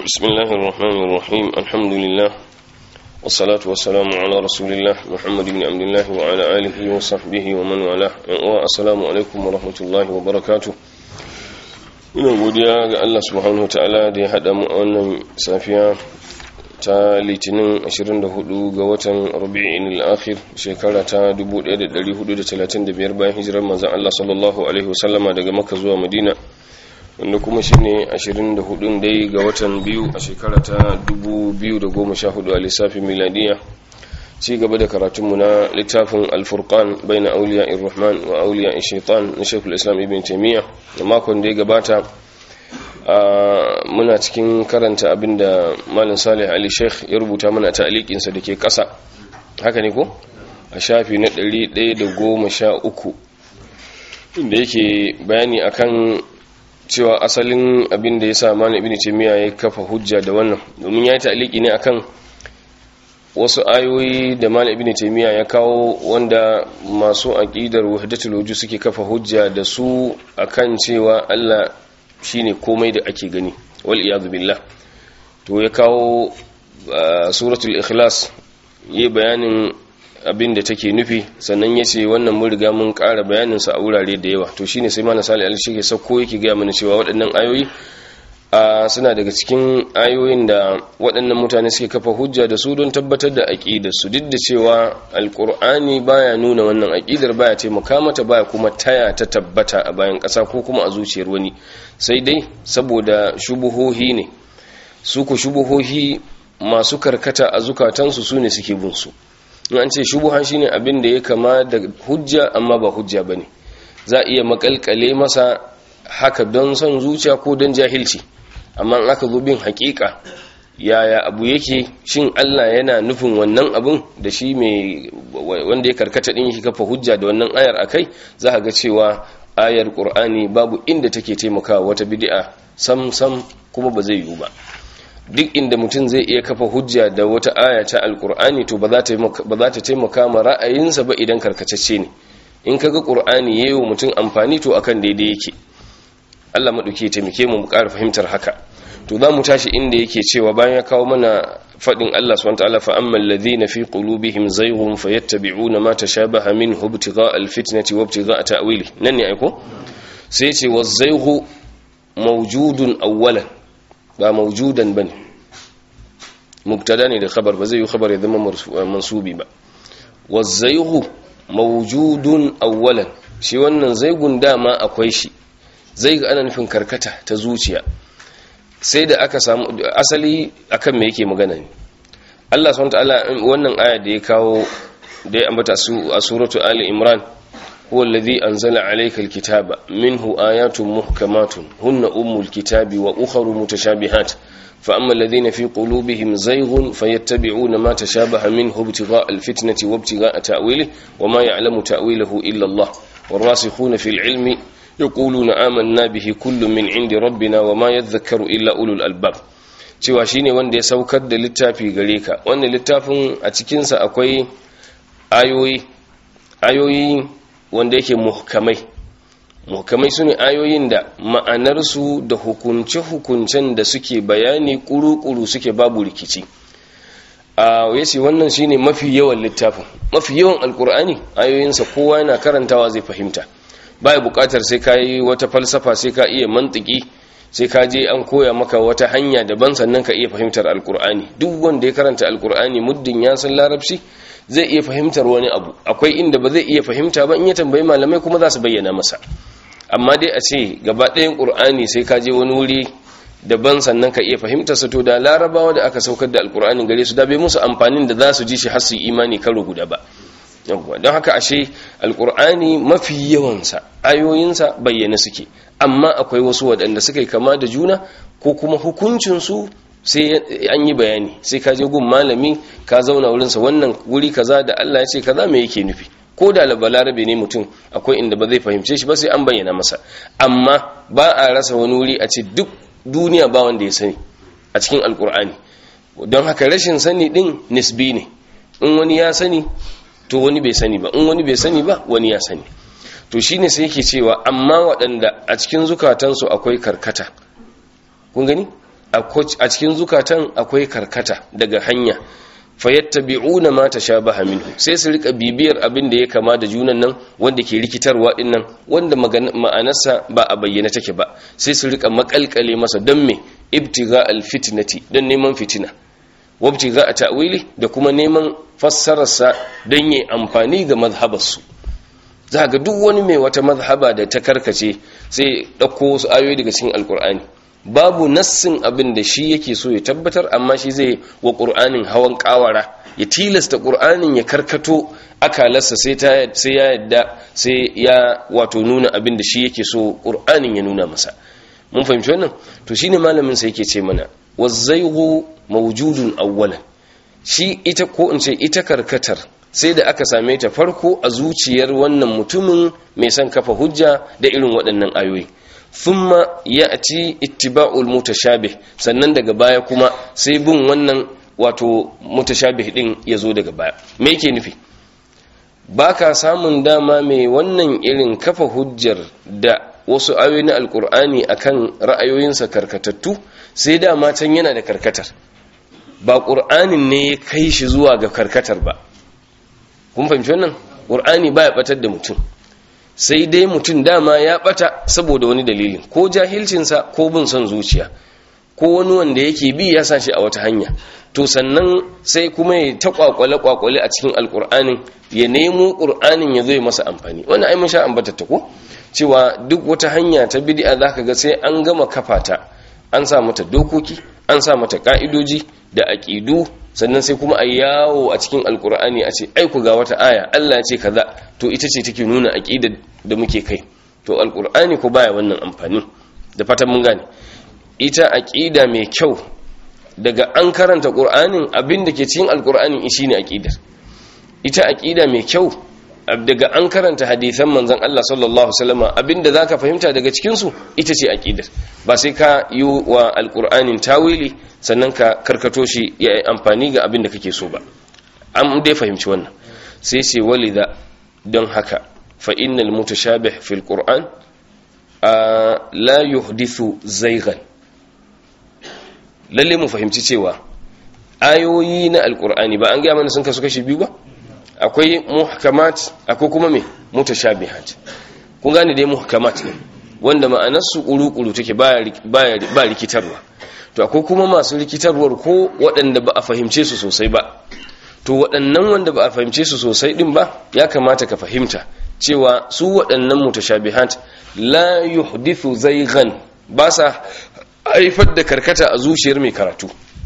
بسم الله الرحمن الرحيم الحمد لله والصلاة والسلام على رسول الله محمد بن عبد الله وعلى آله وصحبه ومن والاه والسلام عليكم ورحمة الله وبركاته ina godiya ga Allah subhanahu ta'ala da ya haɗa mu a wannan safiya ta litinin 24 ga watan rabi'in al-akhir shekara ta 1435 bayan hijirar manzon Allah sallallahu alaihi wasallama daga Makka zuwa Madina wanda kuma shine 24 dai ga watan biyu a shekara ta 2014 a lissafin miladiya ci gaba da karatunmu na littafin alfurkan bai na auliya irrahman wa auliya shaitan na shekul islam ibn taimiyya da makon da ya gabata muna cikin karanta abinda malin salih ali sheikh ya rubuta mana ta alikinsa da ke ƙasa haka ne ko a shafi na 113 inda yake bayani akan cewa asalin abin da ya sa mana ibn taymiya ya kafa hujja da wannan domin ya yi ta'aliki ne akan wasu ayoyi da mana ibn taymiya ya kawo wanda masu aqidar wahdatul wujud suke kafa hujja da su akan cewa Allah shine komai da ake gani wal iyad billah to ya kawo suratul ikhlas yi bayanin abin da take nufi sannan ya ce wannan mun riga mun ƙara bayaninsa a wurare da yawa to shine sai mana sali alishi ke sauko yake gaya mana cewa waɗannan ayoyi suna daga cikin ayoyin da waɗannan mutane suke kafa hujja da su don tabbatar da aƙidar su duk da cewa alƙur'ani baya nuna wannan aƙidar baya taimaka mata baya kuma taya ta tabbata a bayan ƙasa ko kuma a zuciyar wani sai dai saboda shubuhohi ne su ku shubuhohi masu karkata a zukatansu su ne suke bin su an ce shubuhan shine abin da ya kama da hujja amma ba hujja bane za a iya makalkale masa haka don son zuciya ko don jahilci amma in aka zo bin hakika yaya abu yake shin Allah yana nufin wannan abun da shi mai wanda ya karkata din yake kafa hujja da wannan ayar akai za ka ga cewa ayar Qur'ani babu inda take taimakawa wata bid'a sam sam kuma ba zai yiwu ba duk inda mutum zai iya kafa hujja da wata aya ta alkur'ani to ba za ta taimaka ma ra'ayinsa ba idan karkacacce ne in kaga qur'ani yayi wa mutum amfani to akan daidai yake Allah madauke taimake mu mu ƙara fahimtar haka to za mu tashi inda yake cewa bayan ya kawo mana fadin Allah subhanahu wataala fa ammal ladhina fi qulubihim zayghun fayattabi'una ma tashabaha minhu ibtigha'a alfitnati wa ibtigha'a ta'wili nan ne aiko sai ya ce wa zayghu mawjudun awwalan ba maujudan ba ne mubtada ne da khabar ba zai yi khabar ya zama mansubi ba wazzaihu maujudun awwalan shi wannan zaigun dama akwai shi zai ga ana nufin karkata ta zuciya sai da aka samu asali akan me yake magana ne Allah subhanahu ta'ala wannan aya da ya kawo da ya ambata su a suratu ali imran هو الذي أنزل عليك الكتاب منه آيات محكمات هن أم الكتاب وأخر متشابهات فأما الذين في قلوبهم زيغ فيتبعون ما تشابه منه ابتغاء الفتنة وابتغاء تأويله وما يعلم تأويله إلا الله والراسخون في العلم يقولون آمنا به كل من عند ربنا وما يذكر إلا أولو الألباب cewa shine wanda ya saukar da littafi gare ka wannan littafin a cikinsa akwai ayoyi ayoyi wanda yake muhkamai muhkamai su ne ayoyin da ma'anarsu da hukunce-hukuncen da suke bayani kuru-kuru suke babu rikici a yace wannan shine mafi yawan littafin mafi yawan alkur'ani ayoyinsa kowa yana karantawa zai fahimta baya bukatar sai ka yi wata falsafa sai ka iya mantiki sai ka je an koya maka wata hanya daban sannan ka iya fahimtar alkur'ani duk wanda ya karanta alkur'ani muddin ya san larabci zai iya fahimtar wani abu akwai inda ba zai iya fahimta ba in ya tambayi malamai kuma za su bayyana masa amma dai a ce gaba ɗayan ƙur'ani sai ka je wani wuri daban sannan ka iya fahimtar sa to da larabawa da aka saukar da alƙur'anin gare su da bai musu amfanin da za su ji shi har su imani karo guda ba yawwa don haka ashe alƙur'ani mafi yawansa ayoyinsa bayyana suke amma akwai wasu waɗanda suka yi kama da juna ko kuma hukuncinsu sai an yi bayani sai ka je gun malami ka zauna wurinsa wannan wuri kaza da Allah ya ce kaza me yake nufi ko da balarabe ne mutum akwai inda ba zai fahimce shi ba sai an bayyana masa amma ba a rasa wani wuri a ce duk duniya ba wanda ya sani a cikin alkur'ani don haka rashin sani din nisbi ne in wani ya sani to wani bai sani ba in wani bai sani ba wani ya sani to shine sai yake cewa amma waɗanda a cikin zukatansu akwai karkata kun gani a cikin zukatan akwai karkata daga hanya fayattabi'una ma tashabaha minhu sai su rika bibiyar abin da ya kama da junan nan wanda ke rikitarwa din nan wanda ma'anarsa ba a bayyana take ba sai su rika makalkale masa don me ibtiga alfitnati don neman fitina wabtiga a ta'wili da kuma neman fassararsa don yi amfani ga mazhabarsu za ga duk wani mai wata mazhaba da ta karkace sai ɗauko wasu ayoyi daga cikin alkur'ani babu nassin abin da shi yake so ya tabbatar amma shi zai wa ƙur'anin hawan ƙawara ya tilasta ƙur'anin ya karkato akalarsa sai ya yadda sai ya wato nuna abin da shi yake so ƙur'anin ya nuna masa mun fahimci wannan to shine malamin sa yake ce mana wazzaigu mawjudun awwalan shi ita ko in ce ita karkatar sai da aka same ta farko a zuciyar wannan mutumin mai son kafa hujja da irin waɗannan ayoyi thumma ya'ti ittiba'ul mutashabih sannan daga baya kuma sai bin wannan wato mutashabih din yazo daga baya me yake nufi baka samun dama mai wannan irin kafa hujjar da wasu ayoyi na alkur'ani akan ra'ayoyinsa karkatattu sai dama can yana da karkatar ba ƙur'anin ne ya kai shi zuwa ga karkatar ba kun fahimci wannan ƙur'ani ba ya ɓatar da mutum sai dai mutum dama ya ɓata saboda wani dalilin ko jahilcinsa ko bin son zuciya ko wani wanda yake bi ya sa shi a wata hanya to sannan sai kuma ya ta kwakwale kwakwale a cikin alƙur'anin ya nemo ƙur'anin ya zo masa amfani wannan ai mun sha ambata ta ko cewa duk wata hanya ta bid'a zaka ga sai an gama kafata an sa mata dokoki an sa mata ka'idoji da aqidu sannan sai kuma a yawo a cikin alkur'ani a ce ai ku ga wata aya Allah ya ce kaza to ita ce take nuna aqida da muke kai to alkur'ani ko baya wannan amfani da fatan mun gane ita aqida mai kyau daga an karanta qur'anin abin da ke cikin alkur'ani shine aqidar ita aqida mai kyau daga an karanta hadisan manzon Allah sallallahu alaihi wasallam abinda zaka fahimta daga cikin su ita ce aqidar ba sai ka yi wa alqur'anin tawili sannan ka karkato shi ya yi amfani ga abinda kake so ba an dai fahimci wannan sai ce walida don haka fa innal mutashabih fil qur'an la yuhdithu zaygan lalle mu fahimci cewa ayoyi na alqur'ani ba an ga mana sun kasu kashi biyu ba akwai muhkamat akwai kuma me mutashabihat kun gane dai muhkamat ne wanda ma'anar su kuru-kuru take ba ba rikitarwa to akwai kuma masu rikitarwar ko waɗanda ba a fahimce su sosai ba to waɗannan wanda ba a fahimce su sosai din ba ya kamata ka fahimta cewa su waɗannan mutashabihat la yuhdithu zaygan ba sa haifar da karkata a zuciyar mai karatu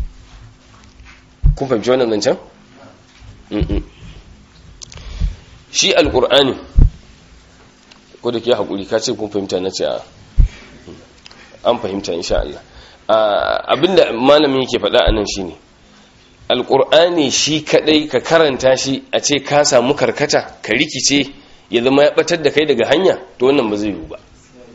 kun fahimci wannan zancen? shi alkur'ani ko da ke haƙuri ka ce kun fahimta na ce a an fahimta insha Allah abinda malamin yake faɗa a nan shi ne alkur'ani shi kaɗai ka karanta shi a ce ka samu karkata ka rikice ya zama ya ɓatar da kai daga hanya to wannan ba zai yiwu ba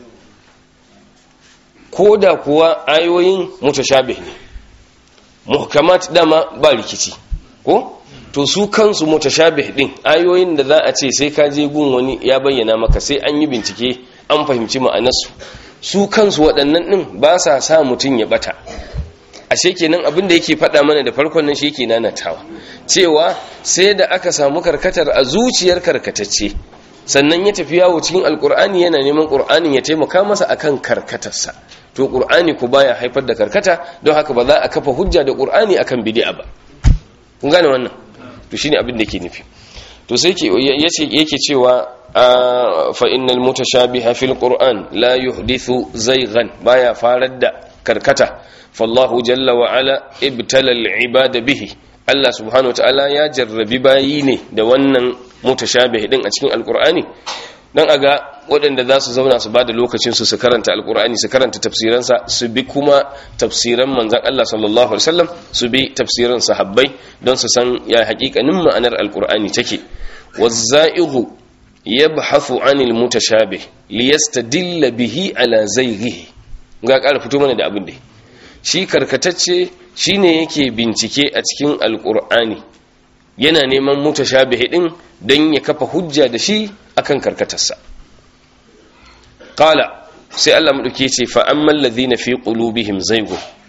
ko da kuwa ayoyin mutashabih ne muhkamat dama ba rikici ko to su kansu mutashabih din ayoyin da za a ce sai ka je gun wani ya bayyana maka sai an yi bincike an fahimci ma'anarsu su kansu waɗannan din ba sa sa mutum ya bata ashe kenan abin da yake faɗa mana da farkon nan shi yake nanatawa cewa sai da aka samu karkatar a zuciyar karkatacce sannan ya tafi yawo cikin alkur'ani yana neman qur'anin ya taimaka masa akan karkatarsa to qur'ani ku baya haifar da karkata don haka ba za a kafa hujja da qur'ani akan bid'a ba kun gane wannan to shine abin da yake nufi to sai yace yake cewa fa innal mutashabiha fil qur'an la yuhdithu zaygan baya farar da karkata fallahu jalla wa ala ibtala al ibada bihi Allah subhanahu wataala ya jarrabi bayi ne da wannan mutashabih din a cikin alqur'ani dan aga waɗanda za su zauna su ba da lokacin su su karanta alkur'ani su karanta tafsiransa su bi kuma tafsiran manzan Allah sallallahu alaihi wasallam su bi tafsiran sahabbai don su san ya haƙiƙanin ma'anar alkur'ani take wazza'ighu yabhathu 'anil mutashabih liyastadilla bihi ala zayghihi ga ƙara fito mana da abin da shi karkatacce shine yake bincike a cikin alkur'ani yana neman mutashabih din don ya kafa hujja da shi akan karkatarsa qala sai Allah madauke ce fa ammal ladhina fi qulubihim zaygun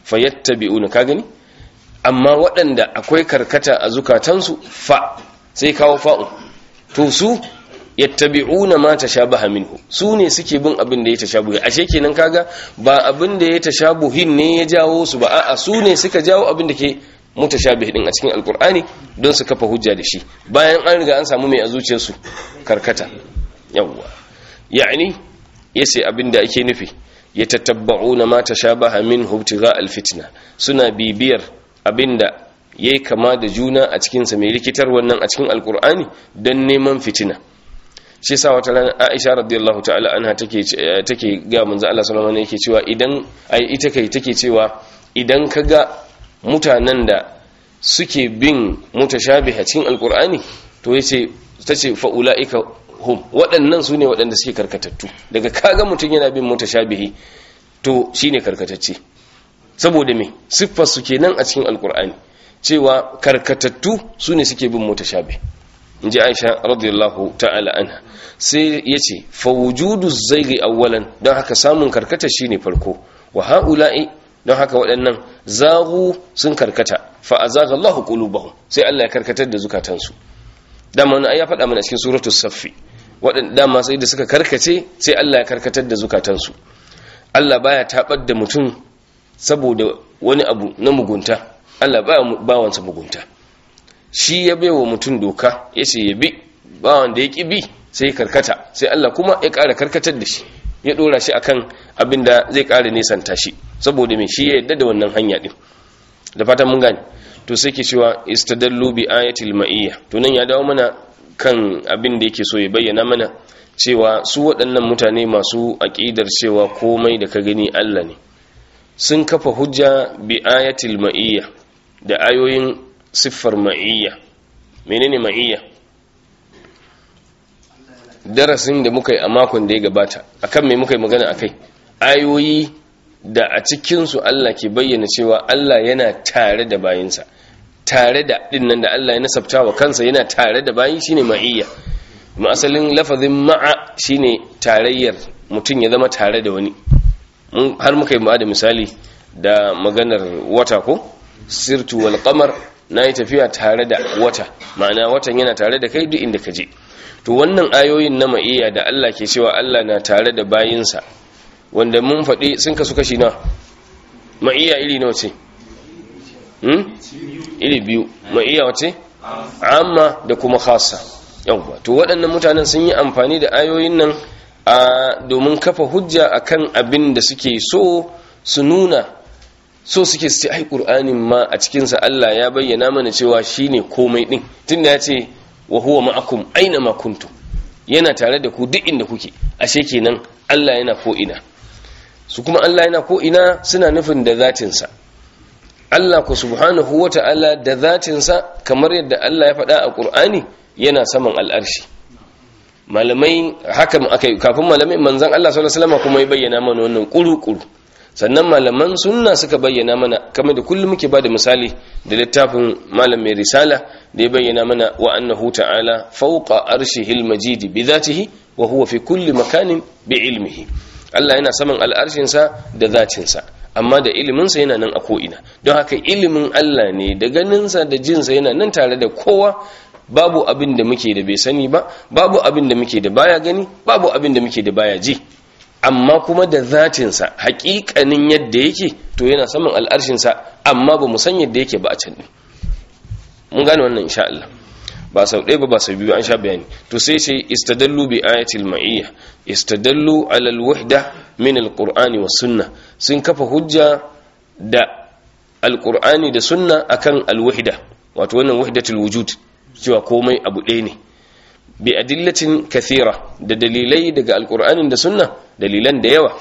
fayattabi'una ka gani amma waɗanda akwai karkata a zukatansu fa sai kawo fa'u to su yattabi'una ma tashabaha minhu su ne suke bin abin da ya tashabuhi ashe kenan kaga ba abin da ya tashabuhin ne ya jawo su ba a'a su ne suka jawo abin da ke mutashabih din a cikin alkur'ani don su kafa hujja da shi bayan an riga an samu mai a zuciyarsu karkata yawwa yani yace abin da ake nufi yatatabba'una ma tashabaha minhu ibtigha alfitna suna bibiyar abinda yayi kama da juna a cikin sa mai likitar wannan a cikin alkur'ani don neman fitina shi sa wata rana Aisha radiyallahu ta'ala anha take take ga manzo Allah sallallahu alaihi yake cewa idan ai ita kai take cewa idan kaga mutanen da suke bin mutashabih a cikin alqur'ani to yace tace fa ulaika hum waɗannan su ne waɗanda suke karkatattu daga kaga mutum yana bin mutashabihi to shine karkatacce saboda me siffar su kenan a cikin alqur'ani cewa karkatattu su ne suke bin mutashabih in ji aisha radiyallahu ta'ala anha sai ya ce fawujudu zaigi awwalan don haka samun karkata shine farko wa ha'ula'i don haka waɗannan zagu sun karkata fa azaga Allahu qulubahum sai Allah ya karkatar da zukatansu dama wani ya faɗa mana cikin suratu saffi waɗanda dama sai da suka karkace sai Allah ya karkatar da zukatansu Allah baya tabar da mutum saboda wani abu na mugunta Allah baya bawansa mugunta shi ya baiwa mutum doka ya ce ya bi ba wanda ya ƙi bi sai ya karkata sai Allah kuma ya ƙara karkatar da shi ya ɗora shi akan abin da zai ƙara nesanta shi saboda mai shi ya yadda da wannan hanya ɗin da fatan mun gane to sai ke cewa istadallu bi ayatil ma'iyya to nan ya dawo mana kan abin da yake so ya bayyana mana cewa su waɗannan mutane masu aƙidar cewa komai da ka gani Allah ne sun kafa hujja bi ayatil ma'iyya da ayoyin siffar ma'iyya menene ma'iyya darasin da muka yi a makon da ya gabata akan me muka yi magana akai ayoyi da a cikinsu Allah ke bayyana cewa Allah yana tare da bayinsa tare da dinnan da Allah ya nasabta wa kansa yana tare da bayi shine ma'iyya ma asalin lafazin ma'a shine tarayyar mutum ya zama tare da wani har muka yi ma da misali da maganar wata ko sirtu wal qamar na yi tafiya tare da wata ma'ana watan yana tare da kai duk inda ka je to wannan ayoyin na ma'iyya da Allah ke cewa Allah na tare da bayinsa wanda mun faɗi sun kasu kashi na ma'iyya iri nawa ce hmm? iri biyu ma'iyya wace amma da kuma khasa yawwa to waɗannan mutanen sun yi amfani da ayoyin nan a domin kafa hujja akan abin da suke so su nuna so suke su ce ai qur'anin ma a cikin sa Allah ya bayyana mana cewa shine komai din tunda ya ce wa huwa ma'akum aina ma kuntum yana tare da ku duk inda kuke ashe kenan Allah yana ko ina su kuma Allah yana ko ina suna nufin da zatin sa Allah ku subhanahu wata'ala da zatin sa kamar yadda Allah ya faɗa a Qur'ani yana saman al'arshi malamai haka akai kafin malamai manzon Allah sallallahu alaihi wasallam kuma ya bayyana mana wannan kuru-kuru sannan malaman sunna suka bayyana mana kamar da kullum muke bada misali da littafin malam mai risala da ya bayyana mana wa annahu ta'ala fawqa arshihil majidi bi dhatihi wa huwa fi kulli makanin bi ilmihi Allah yana saman al'arshin sa da zatin sa amma da ilimin sa yana nan a ko ina don haka ilimin Allah ne da ganin sa da jin sa yana nan tare da kowa babu abin da muke da bai sani ba babu abin da muke da baya gani babu abin da muke da baya ji amma kuma da zatinsa hakikanin yadda yake to yana saman al'arshinsa amma ba mu san yadda yake ba a can ɗin mun gane wannan insha Allah ba sau ɗaya ba ba sau biyu an sha bayani to sai ce istadallu bi ayatil ma'iyya istadallu ala alwahda min alqur'ani was sunna sun kafa hujja da alqur'ani da sunna akan alwahda wato wannan wahdatul wujud cewa komai abu ɗaya ne bi adillatin kathira da dalilai daga alkur'anin da sunna dalilan da yawa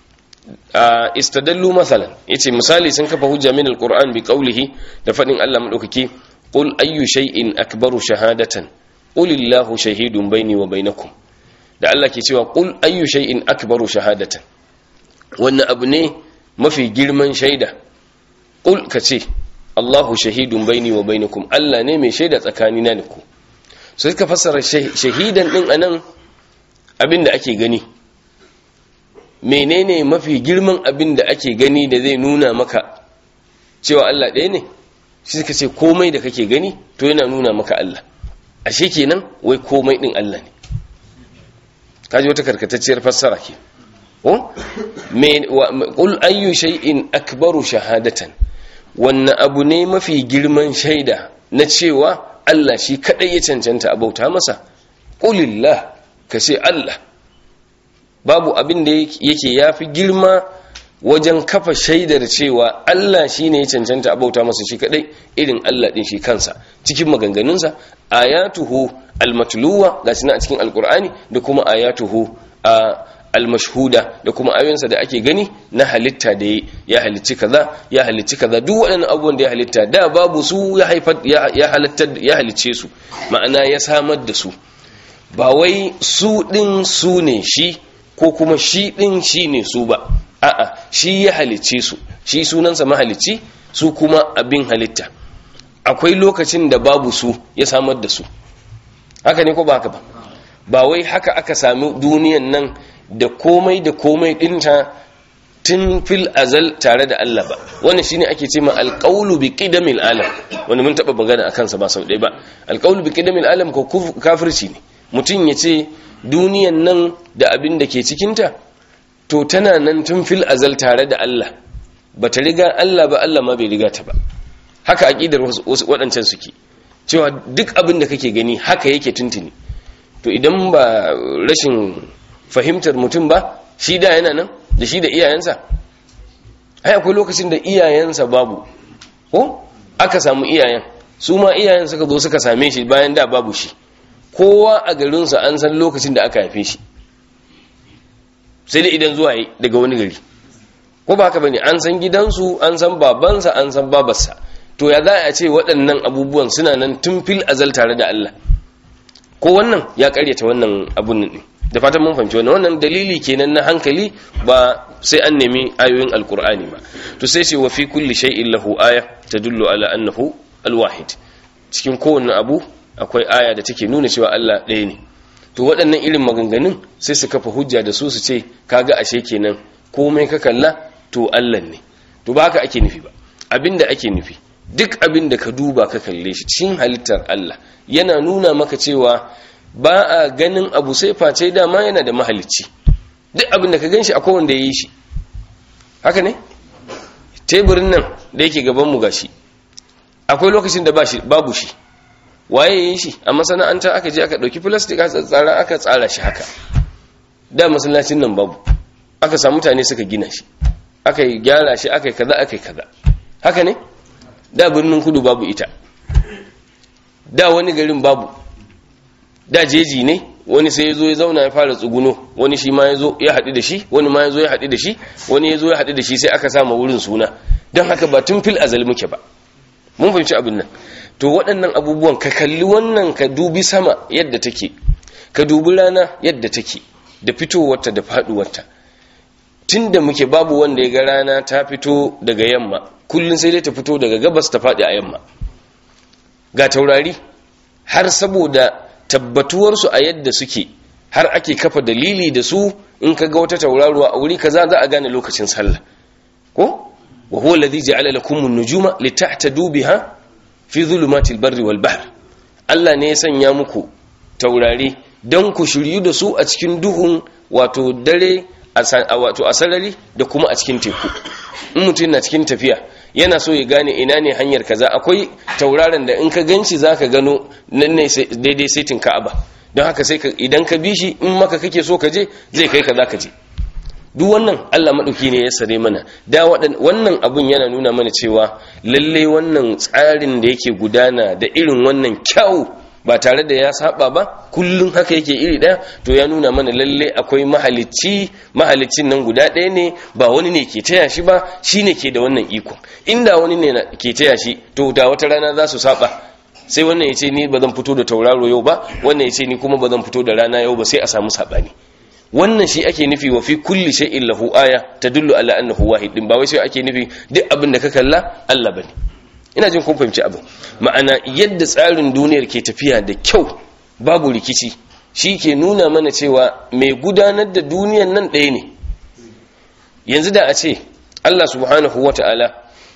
istadallu masalan yace misali sun kafa hujja min alqur'an bi qawlihi da fadin Allah madaukaki qul ayyu shay'in akbaru shahadatan qul illahu shahidun baini wa bainakum da Allah ke cewa qul ayyu shay'in akbaru shahadatan wannan abu ne mafi girman shaida qul kace Allahu shahidun baini wa bainakum Allah ne mai shaida tsakanina da ku sai suka fassara shahidan din anan abin da ake gani menene mafi girman abin da ake gani da zai nuna maka cewa Allah ɗaya ne shi suka ce komai da kake gani to yana nuna maka Allah ashe kenan wai komai din Allah ne kaji wata karkatacciyar fassara ke ko me qul ayyu shay'in akbaru shahadatan wannan abu ne mafi girman shaida na cewa Allah shi kadai ya cancanta a bauta masa qulillah ka ce Allah babu abin da yake yafi girma wajen kafa shaidar cewa Allah shi ne ya cancanta a bauta masa shi kadai irin Allah din shi kansa cikin maganganunsa ayatuhu almatluwa ga a cikin alkur'ani da kuma ayatuhu a almashhuda da kuma ayoyinsa da ake gani na halitta da ya halicci kaza ya halicci kaza duk waɗannan abubuwan da ya halitta da babu su ya haifar ya halitta ya halicce su ma'ana ya samar da su ba wai su din su ne shi ko kuma shi din shi ne su ba a'a shi ya halicce su shi sunansa mahalicci su kuma abin halitta akwai lokacin da babu su ya samar da su haka ne ko ba haka ba ba wai haka aka sami duniyan nan da komai da komai dinta tun fil azal tare da Allah ba wannan shine ake ce ma alqawlu bi qidamil alam wanda mun taba magana akan sa ba sau ɗaya ba alqawlu bi qidamil alam ko kafirci ne mutum ya ce duniyan nan da abin da ke cikinta to tana nan tun fil azal tare da Allah ba ta riga Allah ba Allah ma bai riga ta ba haka aqidar waɗancan suke cewa duk abin da kake gani haka yake tuntuni to idan ba rashin fahimtar mutum ba shi da yana nan da shi da iyayensa ai akwai lokacin da iyayensa babu ko aka samu iyayen su ma iyayen suka zo suka same shi bayan da babu shi kowa a garinsa an san lokacin da aka haife shi sai dai idan zuwa yi daga wani gari ko ba haka bane an san gidansu an san babansa an san babarsa to ya za a ce waɗannan abubuwan suna nan tun fil azal tare da Allah ko wannan ya karyata wannan abun ne da fatan mun fahimci wannan wannan dalili kenan na hankali ba sai an nemi ayoyin alkur'ani ba to sai ce wa fi kulli shay'in lahu aya tadullu ala annahu alwahid cikin kowanne abu akwai aya da take nuna cewa Allah ɗaya ne to waɗannan irin maganganun sai su kafa hujja da su su ce kaga ashe kenan komai ka kalla to Allah ne to ba haka ake nufi ba abinda ake nufi duk abin da ka duba ka kalle shi cikin halittar Allah yana nuna maka cewa ba a ganin abu sai face dama yana da mahalicci duk abin da ka gan shi akwai wanda ya yi shi haka ne teburin nan da yake gaban mu gashi akwai lokacin da babu shi waye ya yi shi a masana'anta aka je aka ɗauki plastic aka tsara aka tsara shi haka da masallacin nan babu aka samu mutane suka gina shi aka yi gyara shi aka yi kaza aka yi kaza haka ne da birnin kudu babu ita da wani garin babu da jeji ne wani sai ya zo ya zauna ya fara tsuguno wani shi ma ya zo ya haɗu da shi wani ma ya zo ya haɗu da shi wani ya zo ya haɗu da shi sai aka sama wurin suna don haka ba tun fil azal muke ba mun fahimci abin nan to waɗannan abubuwan ka kalli wannan ka dubi sama yadda take ka dubi rana yadda take da fitowarta da faɗuwarta tun da muke babu wanda ya ga rana ta fito daga yamma kullum sai dai ta fito daga gabas ta faɗi a yamma ga taurari har saboda tabbatuwarsu a yadda suke har ake kafa dalili da su in ka ga wata tauraruwa a wuri kaza za a gane lokacin sallah ko wa huwa alladhi ja'ala lakum an-nujuma litahtadu biha fi dhulumatil barri wal bahr Allah ne ya sanya muku taurari don ku shiryu da su a cikin duhun wato dare wato a sarari da kuma a cikin teku in mutum na cikin tafiya yana so ya gane ina ne hanyar kaza akwai tauraron da in ka ganci zaka gano nan ne daidai saitin ka'aba don haka sai idan ka bi shi in maka kake so ka je zai kai ka zaka je duk wannan Allah madauki ne ya sare mana da wannan abun yana nuna mana cewa lalle wannan tsarin da yake gudana da irin wannan kyau ba tare da ya saba ba kullum haka yake iri ɗaya to ya nuna mana lalle akwai mahalicci mahalicin nan guda ɗaya ne ba wani ne ke taya shi ba shi ne ke da wannan iko inda wani ne ke taya shi to da wata rana za su saba sai wannan ya ce ni ba zan fito da tauraro yau ba wannan ya ce ni kuma ba zan fito da rana yau ba sai a samu saɓani wannan shi ake nufi wa fi kulli shay'in lahu aya tadullu ala annahu wahid din ba wai sai ake nufi duk abin da ka kalla Allah bane ina jin kun fahimci abin ma'ana yadda tsarin duniyar ke tafiya da kyau babu rikici shi ke nuna mana cewa mai gudanar da duniyar nan ɗaya ne yanzu da a ce Allah subhanahu wata'ala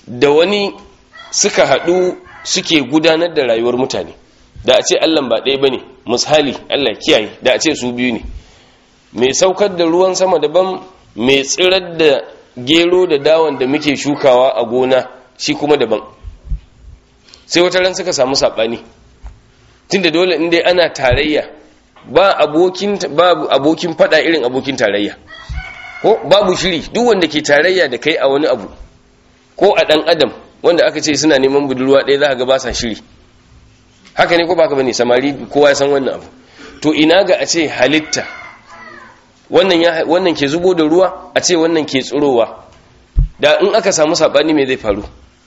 da wani suka haɗu suke gudanar da rayuwar mutane da a ce Allah ba ɗaya bane misali Allah kiyaye da a ce su biyu ne mai saukar da ruwan sama daban mai tsirar da gero da dawon da muke shukawa a gona shi kuma daban sai wata ran suka samu saɓani tunda dole in dai ana tarayya ba abokin babu abokin fada irin abokin tarayya ko babu shiri duk wanda ke tarayya da kai a wani abu ko a dan adam wanda aka ce suna neman budurwa ɗaya za ga ba sa shiri haka ne ko baka bane samari kowa ya san wannan abu to ina ga a ce halitta wannan ya wannan ke zubo da ruwa a ce wannan ke tsirowa da in aka samu sabani me zai faru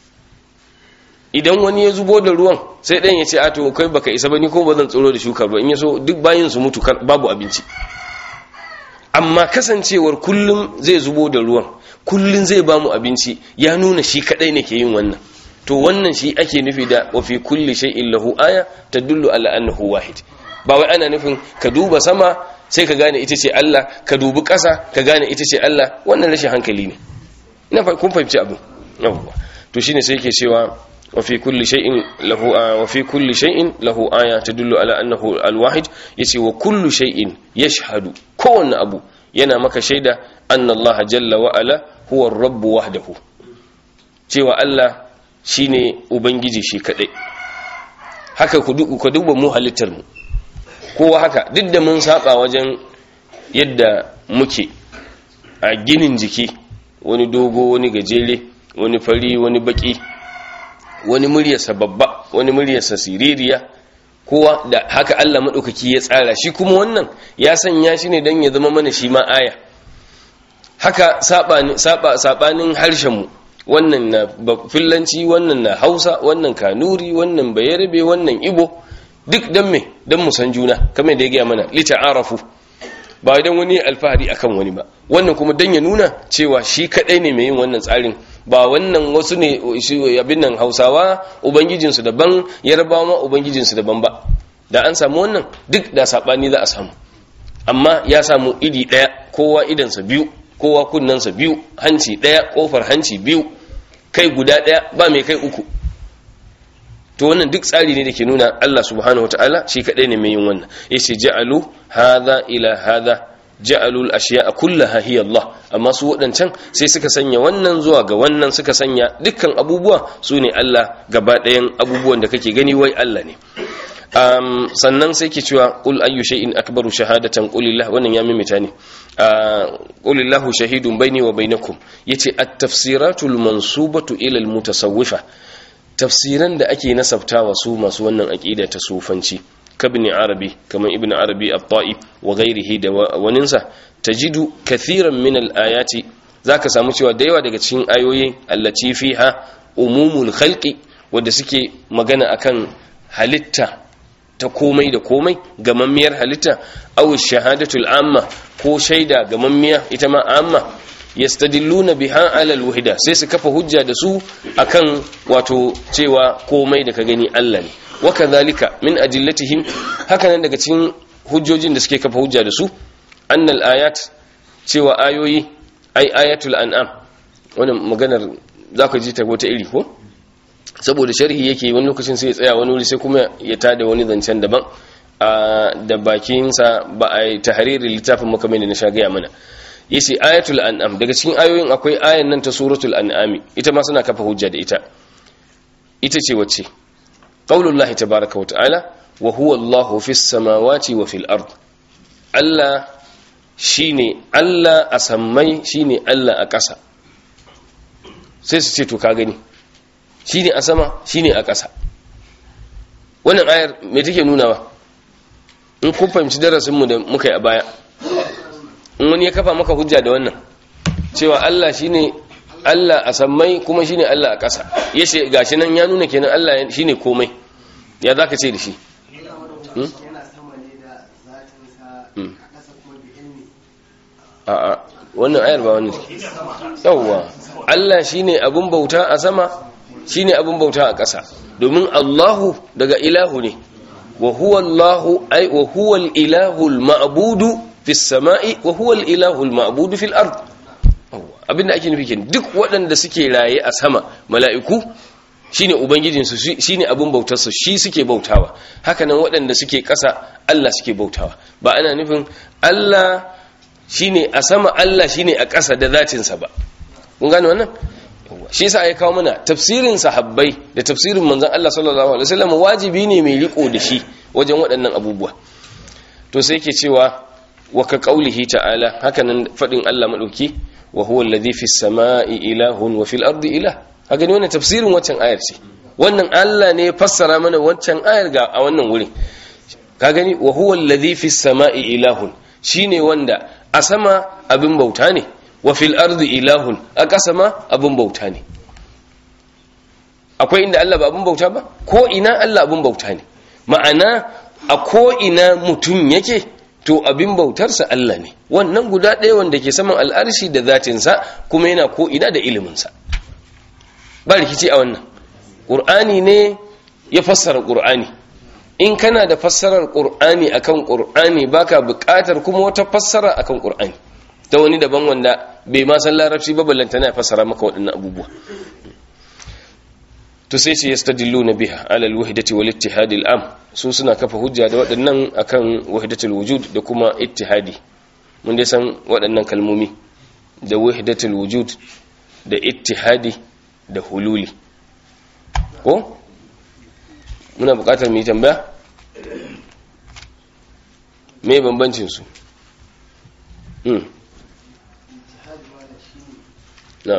idan wani ya zubo da ruwan sai ɗan ya ce a to kai baka isa ba ni ko ba zan tsoro da shukar ba in ya so duk bayin su mutu babu abinci amma kasancewar kullum zai zubo da ruwan kullum zai ba mu abinci ya nuna shi kadai ne ke yin wannan to wannan shi ake nufi da wa fi kulli shay'in lahu aya tadullu ala annahu wahid ba wai ana nufin ka duba sama sai ka gane ita ce Allah ka dubi ƙasa ka gane ita ce Allah wannan rashin hankali ne ina kun fahimci abin yawwa to shine sai yake cewa وفي كل شيء له آه وفي كل شيء له آية تدل على أنه الواحد يسي وكل شيء يشهد كون أبو ينا مك شيدا أن الله جل وعلا هو الرب وحده cewa Allah shine ubangiji shi kadai haka ku duba mu halittar mu kowa haka duk da mun saba wajen yadda muke a ginin jiki wani dogo wani gajere wani fari wani baki wani muryarsa babba wani muryarsa siririya kowa da haka Allah maɗaukaki ya tsara shi kuma wannan ya sanya shi ne don ya zama mana shi ma aya haka saɓanin harshenmu wannan na fillanci wannan na hausa wannan kanuri wannan bayarabe wannan ibo duk don me don mu san juna kamar da ya gaya mana lita arafu ba don wani alfahari akan wani ba wannan kuma don ya nuna cewa shi kaɗai ne mai yin wannan tsarin ba wannan wasu ne abin nan hausawa ubangijinsu daban yarbawa ma ubangijinsu daban ba da an samu wannan duk da saɓani za a samu amma ya samu idi ɗaya kowa idansa biyu kowa kunnensa biyu hanci ɗaya ƙofar hanci biyu kai guda ɗaya ba mai kai uku to wannan duk tsari ne da ke nuna Allah subhanahu wa ta'ala shi kaɗai ne mai yin wannan ya ce ja'alu hadha ila hadha ja'alul ashiya'a kullaha hiya Allah amma su wadancan sai suka sanya wannan zuwa ga wannan suka sanya dukkan abubuwa su ne Allah gaba ɗayan abubuwan da kake gani wai Allah ne um, sannan sai ke cewa qul ayyu shay'in akbaru shahadatan qulillah wannan ya mimita ne qulillahu shahidun baini wa bainakum yace at-tafsiratul mansubatu ila al-mutasawwifa tafsiran da ake nasabtawa su masu wannan aqida ta sufanci كابن عربي كما ابن عربي الطائي وغيره وننسى تجد كثيرا من الآيات ذاك سامو cewa da yawa daga cikin ayoyi allati fiha umumul khalqi wanda suke magana akan halitta ta komai da komai gamammiyar halitta aw shahadatul amma ko shaida gamammiya ita ma amma yastadilluna biha ala alwahda sai su kafa hujja da su akan wato cewa komai da ka gani Allah ne wakadhalika min ajillatihim hakanan daga cikin hujjojin da suke kafa hujja da su annal ayat cewa ayoyi ai ayatul an'am wannan maganar zaka ji ta wata iri ko saboda sharhi yake wani lokacin sai ya tsaya wani wuri sai kuma ya tada wani zancen daban da bakinsa ba a yi tahririn littafin makamai da na sha gaya mana yace ayatul an'am daga cikin ayoyin akwai ayan nan ta suratul an'ami ita ma suna kafa hujja da ita ita ce wacce qaulullahi tabaaraka wa ta'ala wa huwa Allahu fis samawati wa fil ard Allah shine Allah a sammai shine Allah a ƙasa sai su ce to ka gani shine a sama shine a ƙasa wannan ayar me take nunawa in kun fahimci darasinmu da muka yi a baya in wani ya kafa maka hujja da wannan cewa Allah shine Allah a sammai kuma shine Allah a ƙasa yace gashi nan ya nuna kenan Allah shine komai ya zaka ce da shi a'a wannan ayar ba wani yawwa Allah shine abun bauta a sama shine abun bauta a ƙasa domin Allahu daga ilahu ne wa huwa Allahu ay wa huwa al-ilahu al-ma'budu fis sama'i wa huwa al-ilahu al-ma'budu fil ard abinda ake nufi kenan duk waɗanda suke raye a sama mala'iku shine ubangijinsu shine abin bautarsu shi suke bautawa hakanan waɗanda suke ƙasa Allah suke bautawa ba ana nufin Allah shine a sama Allah shine a ƙasa da zatinsa ba kun gane wannan shi yasa ya kawo mana tafsirin sahabbai da tafsirin manzon Allah sallallahu alaihi wasallam wajibi ne mai riko da shi wajen waɗannan abubuwa to sai yake cewa wa ka qaulihi ta'ala hakanan fadin Allah madauki wa huwa alladhi fis samai ilahun wa fil ardi ilah haka ne wannan tafsirin waccan ayar ce wannan Allah ne ya fassara mana waccan ayar ga a wannan wurin ka gani wa huwa alladhi fis samai ilahun shine wanda a sama abin bauta ne wa fil ardi ilahun a ƙasa ma abin bauta ne akwai inda Allah ba abin bauta ba ko ina Allah abin bauta ne ma'ana a ko ina mutum yake to abin bautarsa Allah ne wannan guda ɗaya wanda ke saman al'arshi da zatinsa kuma yana ko ina da iliminsa ba rikici a wannan ƙur'ani ne ya fassara ƙur'ani in kana da fassarar ƙur'ani akan ƙur'ani baka buƙatar kuma wata fassara akan ƙur'ani ta wani daban wanda bai ma san larabci ba ballanta na fassara maka waɗannan abubuwa to sai ce yastadilluna biha ala alwahdati wal ittihad am su suna kafa hujja da waɗannan akan wahdatul wujud da kuma ittihadi mun dai san waɗannan kalmomi da wahdatul wujud da ittihadi da hululi ko muna buƙatar mu yi tambaya me bambancin su hmm na'am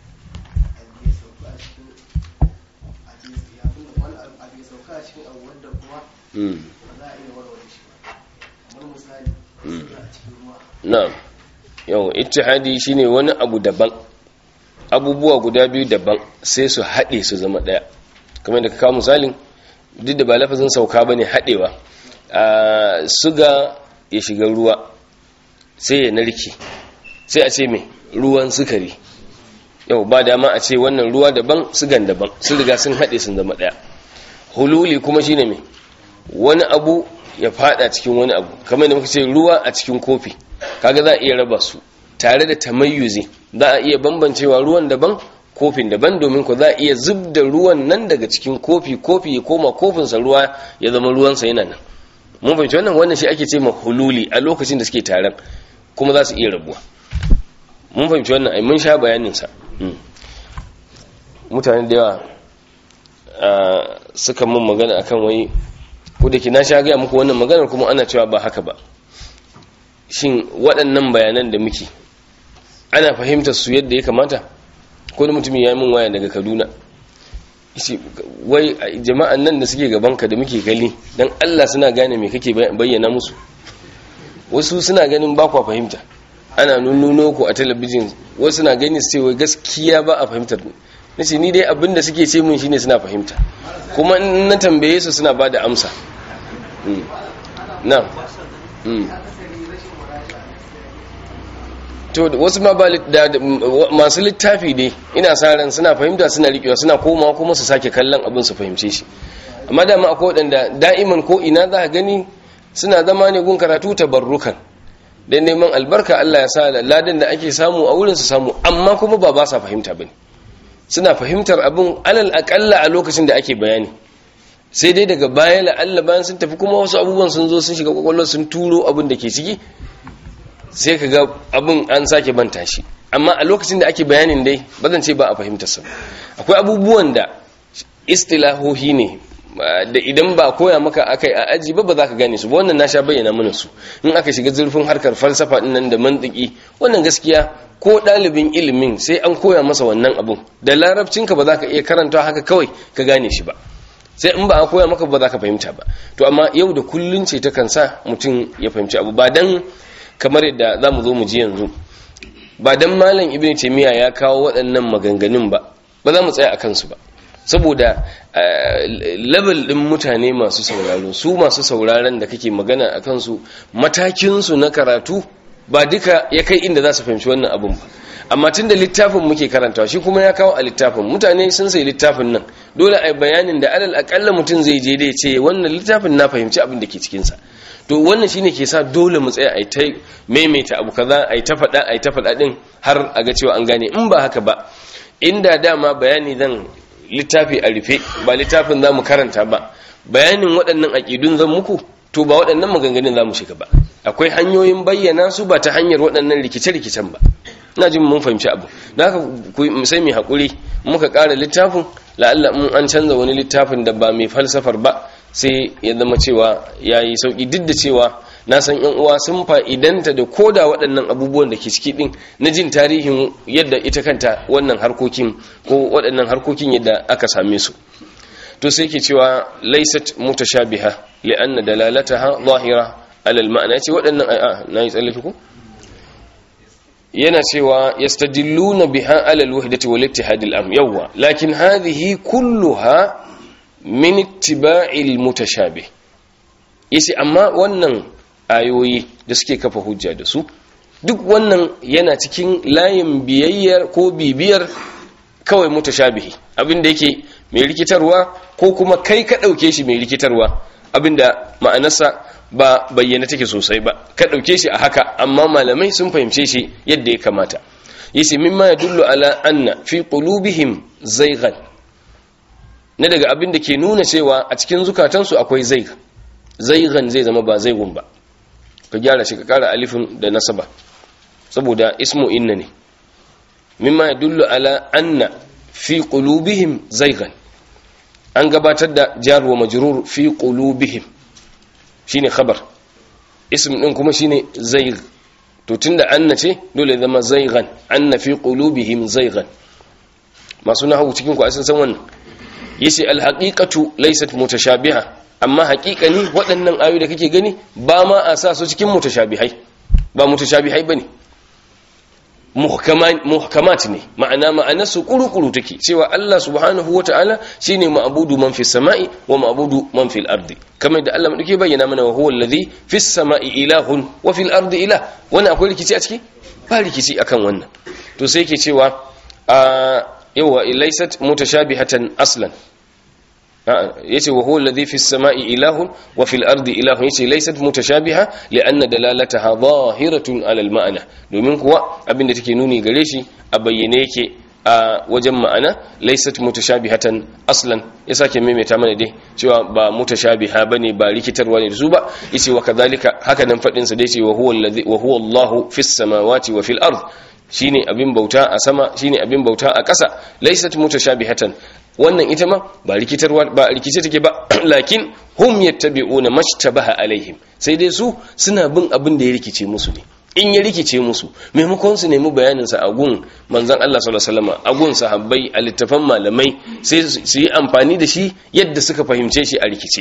na'am yau ittihadi shine wani abu daban abubuwa guda biyu daban sai su haɗe su zama ɗaya kamar da ka kawo misalin duk da ba lafazin sauka bane haɗewa a suga ya shiga ruwa sai ya narke sai a ce mai ruwan sukari yau ba dama a ce wannan ruwa daban sugan daban sun riga sun haɗe sun zama ɗaya hululi kuma shine mai wani abu ya fada cikin wani abu kamar da muka ce ruwa a cikin kofi kaga za a iya raba su tare da tamayyuzi za a iya bambancewa ruwan daban kofin daban domin ku za a iya zub da ruwan nan daga cikin kofi kofi ya koma kofinsa ruwa ya zama ruwansa yana nan mun fahimci wannan wannan shi ake ce ma hululi a lokacin da suke taron kuma za su iya rabuwa mun fahimci wannan ai mun sha bayanin sa mutane da yawa suka mun magana akan wai ko da ke na sha gaya muku wannan maganar kuma ana cewa ba haka ba shin waɗannan bayanan da muke ana fahimtar su yadda ya kamata ko da mutum ya yi min waya daga kaduna shi wai jama'an nan da suke gabanka da muke kalli don allah suna gane me kake bayyana musu wasu suna ganin ba kwa fahimta ana nunnuno ku a talabijin wasu suna gani su ce wai gaskiya ba a fahimtar na ce ni dai abin da suke ce mun shine suna fahimta kuma na tambaye su suna ba da amsa na to wasu ma masu littafi ne ina sa ran suna fahimta suna rikewa suna komawa kuma su sake kallon abin su fahimce shi amma dama akwai waɗanda da'iman ko ina za ka gani suna zama ne gun karatu tabarrukan dan neman albarka Allah ya sa ladan da ake samu a wurin su samu amma kuma ba ba sa fahimta bane suna fahimtar abin alal akalla a lokacin da ake bayani sai dai daga baya la'alla bayan sun tafi kuma wasu abubuwan sun zo sun shiga kwakwalwar sun turo abin da ke ciki sai ka ga abin an sake banta shi amma a lokacin da ake bayanin dai ba zan ce ba a fahimtar sa akwai abubuwan da istilahohi ne da idan ba koya maka akai a aji ba ba za ka gane su ba wannan na sha bayyana mana su in aka shiga zurfin harkar falsafa din nan da mantiki wannan gaskiya ko ɗalibin ilimin sai an koya masa wannan abun da larabcinka ba za ka iya karanta haka kawai ka gane shi ba sai in ba a koya maka ba za ka fahimta ba to amma yau da kullun ce ta kansa mutum ya fahimci abu ba dan kamar yadda za mu zo mu ji yanzu ba dan malam ibn taymiya ya kawo waɗannan maganganun ba ba za mu tsaya a kansu ba saboda level ɗin mutane masu sauraro su masu sauraron da kake magana a kansu matakinsu na karatu ba duka ya kai inda za su fahimci wannan abun ba amma tun da littafin muke karantawa shi kuma ya kawo a littafin mutane sun sai littafin nan dole a bayanin da alal akalla mutum zai je da ya ce wannan littafin na fahimci abin da ke cikinsa to wannan shine ke sa dole mu tsaya ai ta maimaita abu kaza ai ta faɗa ai ta faɗa din har a ga cewa an gane in ba haka ba inda dama bayani zan littafi a rufe ba littafin za mu karanta ba bayanin waɗannan aƙidun zan muku to ba waɗannan maganganun za mu shiga ba akwai hanyoyin bayyana su ba ta hanyar waɗannan rikice-rikicen ba ina jin mun fahimci abu da haka sai mai haƙuri muka ƙara littafin la'alla mun an canza wani littafin da ba mai falsafar ba sai ya zama cewa ya yi sauƙi duk da cewa na san yan uwa sun fa'idanta da koda waɗannan abubuwan da ke ciki ɗin na jin tarihin yadda ita kanta wannan harkokin ko waɗannan harkokin yadda aka same su to sai ke cewa laysat mutashabiha li'anna dalalataha zahira alal ma'ana yace waɗannan a na yi tsallake ko yana cewa yastadilluna biha alal wahdati wal ittihad al am yawa lakin hadhihi kulluha min ittiba'il mutashabih yace amma wannan ayoyi da suke kafa hujja da su duk wannan yana cikin layin biyayyar ko bibiyar kawai mutashabihi abinda yake mai rikitarwa ko kuma kai ka ɗauke shi mai rikitarwa abinda ma'anarsa ba bayyana take sosai ba ka ɗauke shi a haka amma malamai sun fahimce shi yadda ya kamata yace mimma yadullu ala anna fi qulubihim zaygan na daga abin da ke nuna cewa a cikin zukatansu akwai zayg zaygan zai zama ba zaygun ba ka gyara shi ka kara alifin da nasaba saboda ismu inna ne mimma yadullu ala anna fi qulubihim zaygan an gabatar da jar wa majrur fi qulubihim shine khabar ism din kuma shine zayg to tunda anna ce dole zama zaygan anna fi qulubihim zaygan masu nahwu cikin ku asan san wannan yace al haqiqatu laysat mutashabiha amma haqiqani waɗannan ayoyi da kake gani ba ma a sa su cikin mutashabihai ba mutashabihai bane muhkamat ne ma'ana ma'anarsu kuru-kuru take cewa Allah subhanahu wa ta'ala shi ne ma'abudu man fi sama'i wa ma'abudu man fil ardi kamar da Allah maɗauke bayyana mana wa huwa alladhi fi sama'i ilahun wa fil ardi ilah wannan akwai rikici a ciki ba rikici akan wannan to sai yake cewa a yawa laysat mutashabihatan aslan yace wa huwa alladhi fis sama'i ilahun wa fil ardi ilahun yace laysat mutashabiha li'anna dalalataha zahiratun 'ala al ma'na domin kuwa abinda take nuni gare shi a bayyane yake a wajen ma'ana laysat mutashabihatan aslan ya sake maimaita mana dai cewa ba mutashabiha bane ba rikitarwa ne da su ba yace wa kadhalika haka nan fadin sa dai ce wa huwa alladhi wa huwa Allahu fis samawati wa fil ard shine abin bauta a sama shine abin bauta a ƙasa laysat mutashabihatan wannan ita ma ba rikitarwa ba rikice take ba lakin hum yattabi'una mashtabaha alaihim sai dai su suna bin abin da ya rikice musu ne in ya rikice musu maimakon su nemi bayanin sa a gun manzon Allah sallallahu alaihi wasallam a gun sahabbai a littafan malamai sai su yi amfani da shi yadda suka fahimce shi a rikice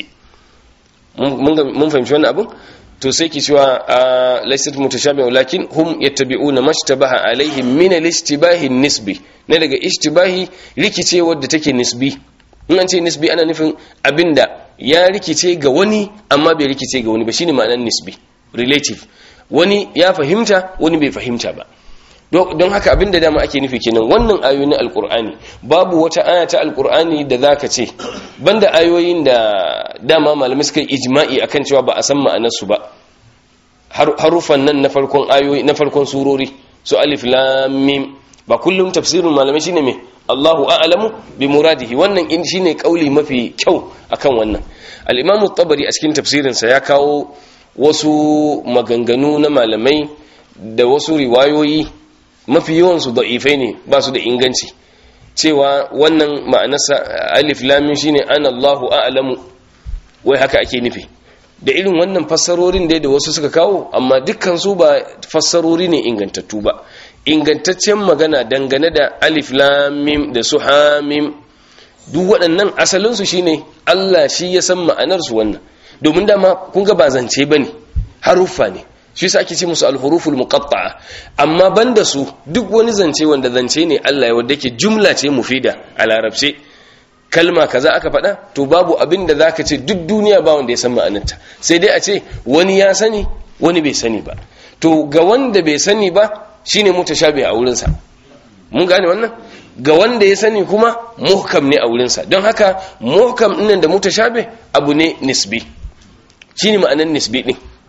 mun fahimci wannan abin to sai ki cewa laysat mutashabiha lakin hum yattabi'una mashtabaha alaihim min al-ishtibahi nisbi na daga ishtibahi rikice wadda take nisbi in an ce nisbi ana nufin abinda ya rikice ga wani amma bai rikice ga wani ba shine ma'anar nisbi relative wani ya fahimta wani bai fahimta ba don haka abinda dama ake nufi kenan wannan ayoyi na alkur'ani babu wata aya ta alkur'ani da zaka ce banda ayoyin da dama malamai suka yi ijma'i akan cewa ba a san ma'anarsu ba harufan nan na farkon ayoyi na farkon surori su alif lam mim ba kullum tafsirin malamai shine me Allahu a'lamu bi muradihi wannan in shine kauli mafi kyau akan wannan al-Imam tabari a cikin tafsirin sa ya kawo wasu maganganu na malamai da wasu riwayoyi mafi yawan su da'ifai ne ba su da inganci cewa wannan ma'anarsa alif lam mim shine ana Allahu a'lamu wai haka ake nufi da irin wannan fassarorin dai da wasu suka kawo amma dukkan su ba fassarori ne ingantattu ba ingantaccen magana dangane da alif lamim da su hamim duk waɗannan asalinsu shine Allah shi ya san ma'anarsu wannan domin dama kun ga ba zance bane haruffa ne shi yasa ake ce musu alhuruful muqatta'a amma banda su duk wani zance wanda zance ne Allah ya wanda yake jumla ce mufida a larabce kalma kaza aka faɗa to babu abin da zaka ce duk duniya ba wanda ya san ma'anarta sai dai a ce wani ya sani wani bai sani ba to ga wanda bai sani ba shine mutashabi a wurinsa mun gane wannan ga wanda ya sani kuma muhkam ne a wurinsa don haka muhkam ɗinnan da mutashabi abu ne nisbi shine ma'anar nisbi din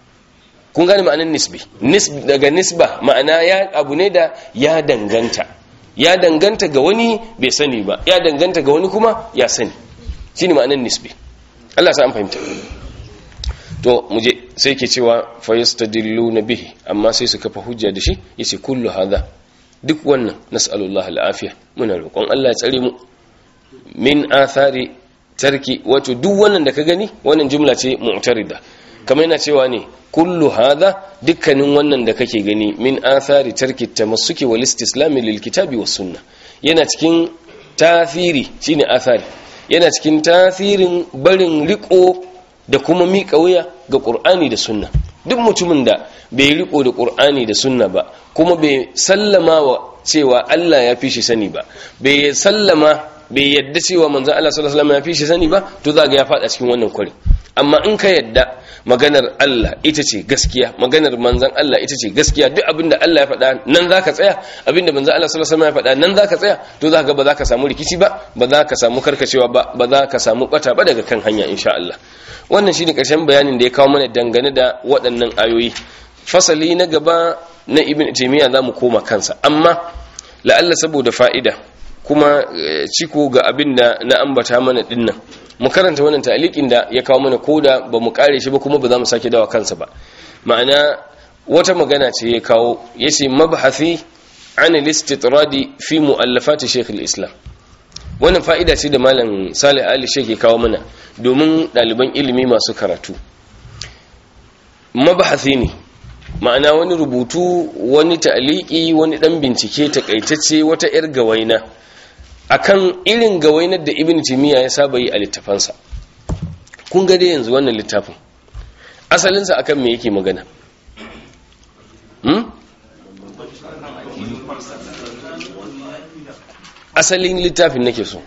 kun gane ma'anar nisbi daga nisba ma'ana ya abu ne da ya danganta ya danganta ga wani bai sani ba ya danganta ga wani kuma ya sani shine ma'anar nisbi Allah sa an fahimta to muje sai ke cewa fa yastadilluna bihi amma sai su kafa hujja da shi yace kullu hadha duk wannan nas'alullahi al'afiya muna roƙon Allah ya tsare mu min athari tarki wato duk wannan da ka gani wannan jumla ce mu'tarida kamar yana cewa ne kullu hadha dukkanin wannan da kake gani min athari tarki tamassuki wal istislami lil kitabi was sunna yana cikin tasiri shine athari yana cikin tasirin barin riko da kuma miƙa wuya ga qur'ani da sunna duk mutumin da bai riko da qur'ani da sunna ba kuma bai sallama wa cewa Allah ya fi shi sani ba bai sallama bai yadda cewa manzon Allah sallallahu alaihi wasallam ya fi shi sani ba to za ga ya fada cikin wannan kwari amma in ka yadda maganar Allah ita ce gaskiya maganar manzon Allah ita ce gaskiya duk abinda Allah ya faɗa nan zaka tsaya abinda manzon Allah sallallahu alaihi wasallam ya faɗa nan zaka tsaya to za ga ba za ka samu rikici ba ba za ka samu karkacewa ba ba za ka samu bata ba daga kan hanya insha Allah wannan shine karshen bayanin da ya kawo mana dangane da waɗannan ayoyi fasali na gaba na ibn taymiya zamu koma kansa amma la'alla saboda fa'ida kuma ciko ga abin da na ambata mana dinnan mu karanta wannan ta'liqin da ya kawo mana koda ba mu kare shi ba kuma ba za mu sake dawa kansa ba ma'ana wata magana ce ya kawo yace mabhathi an al-istitradi fi mu'allafat shaykh al-islam wannan fa'ida ce da malam Salih Ali Sheikh ya kawo mana domin ɗaliban ilimi masu karatu mabhathi ne ma'ana wani rubutu wani ta'liqi wani dan bincike takaitacce wata yar gawaina akan irin gawainar da ibn timiya ya saba yi a littafansa kun ga dai yanzu wannan littafin asalinsa akan me yake magana hmm? asalin littafin nake so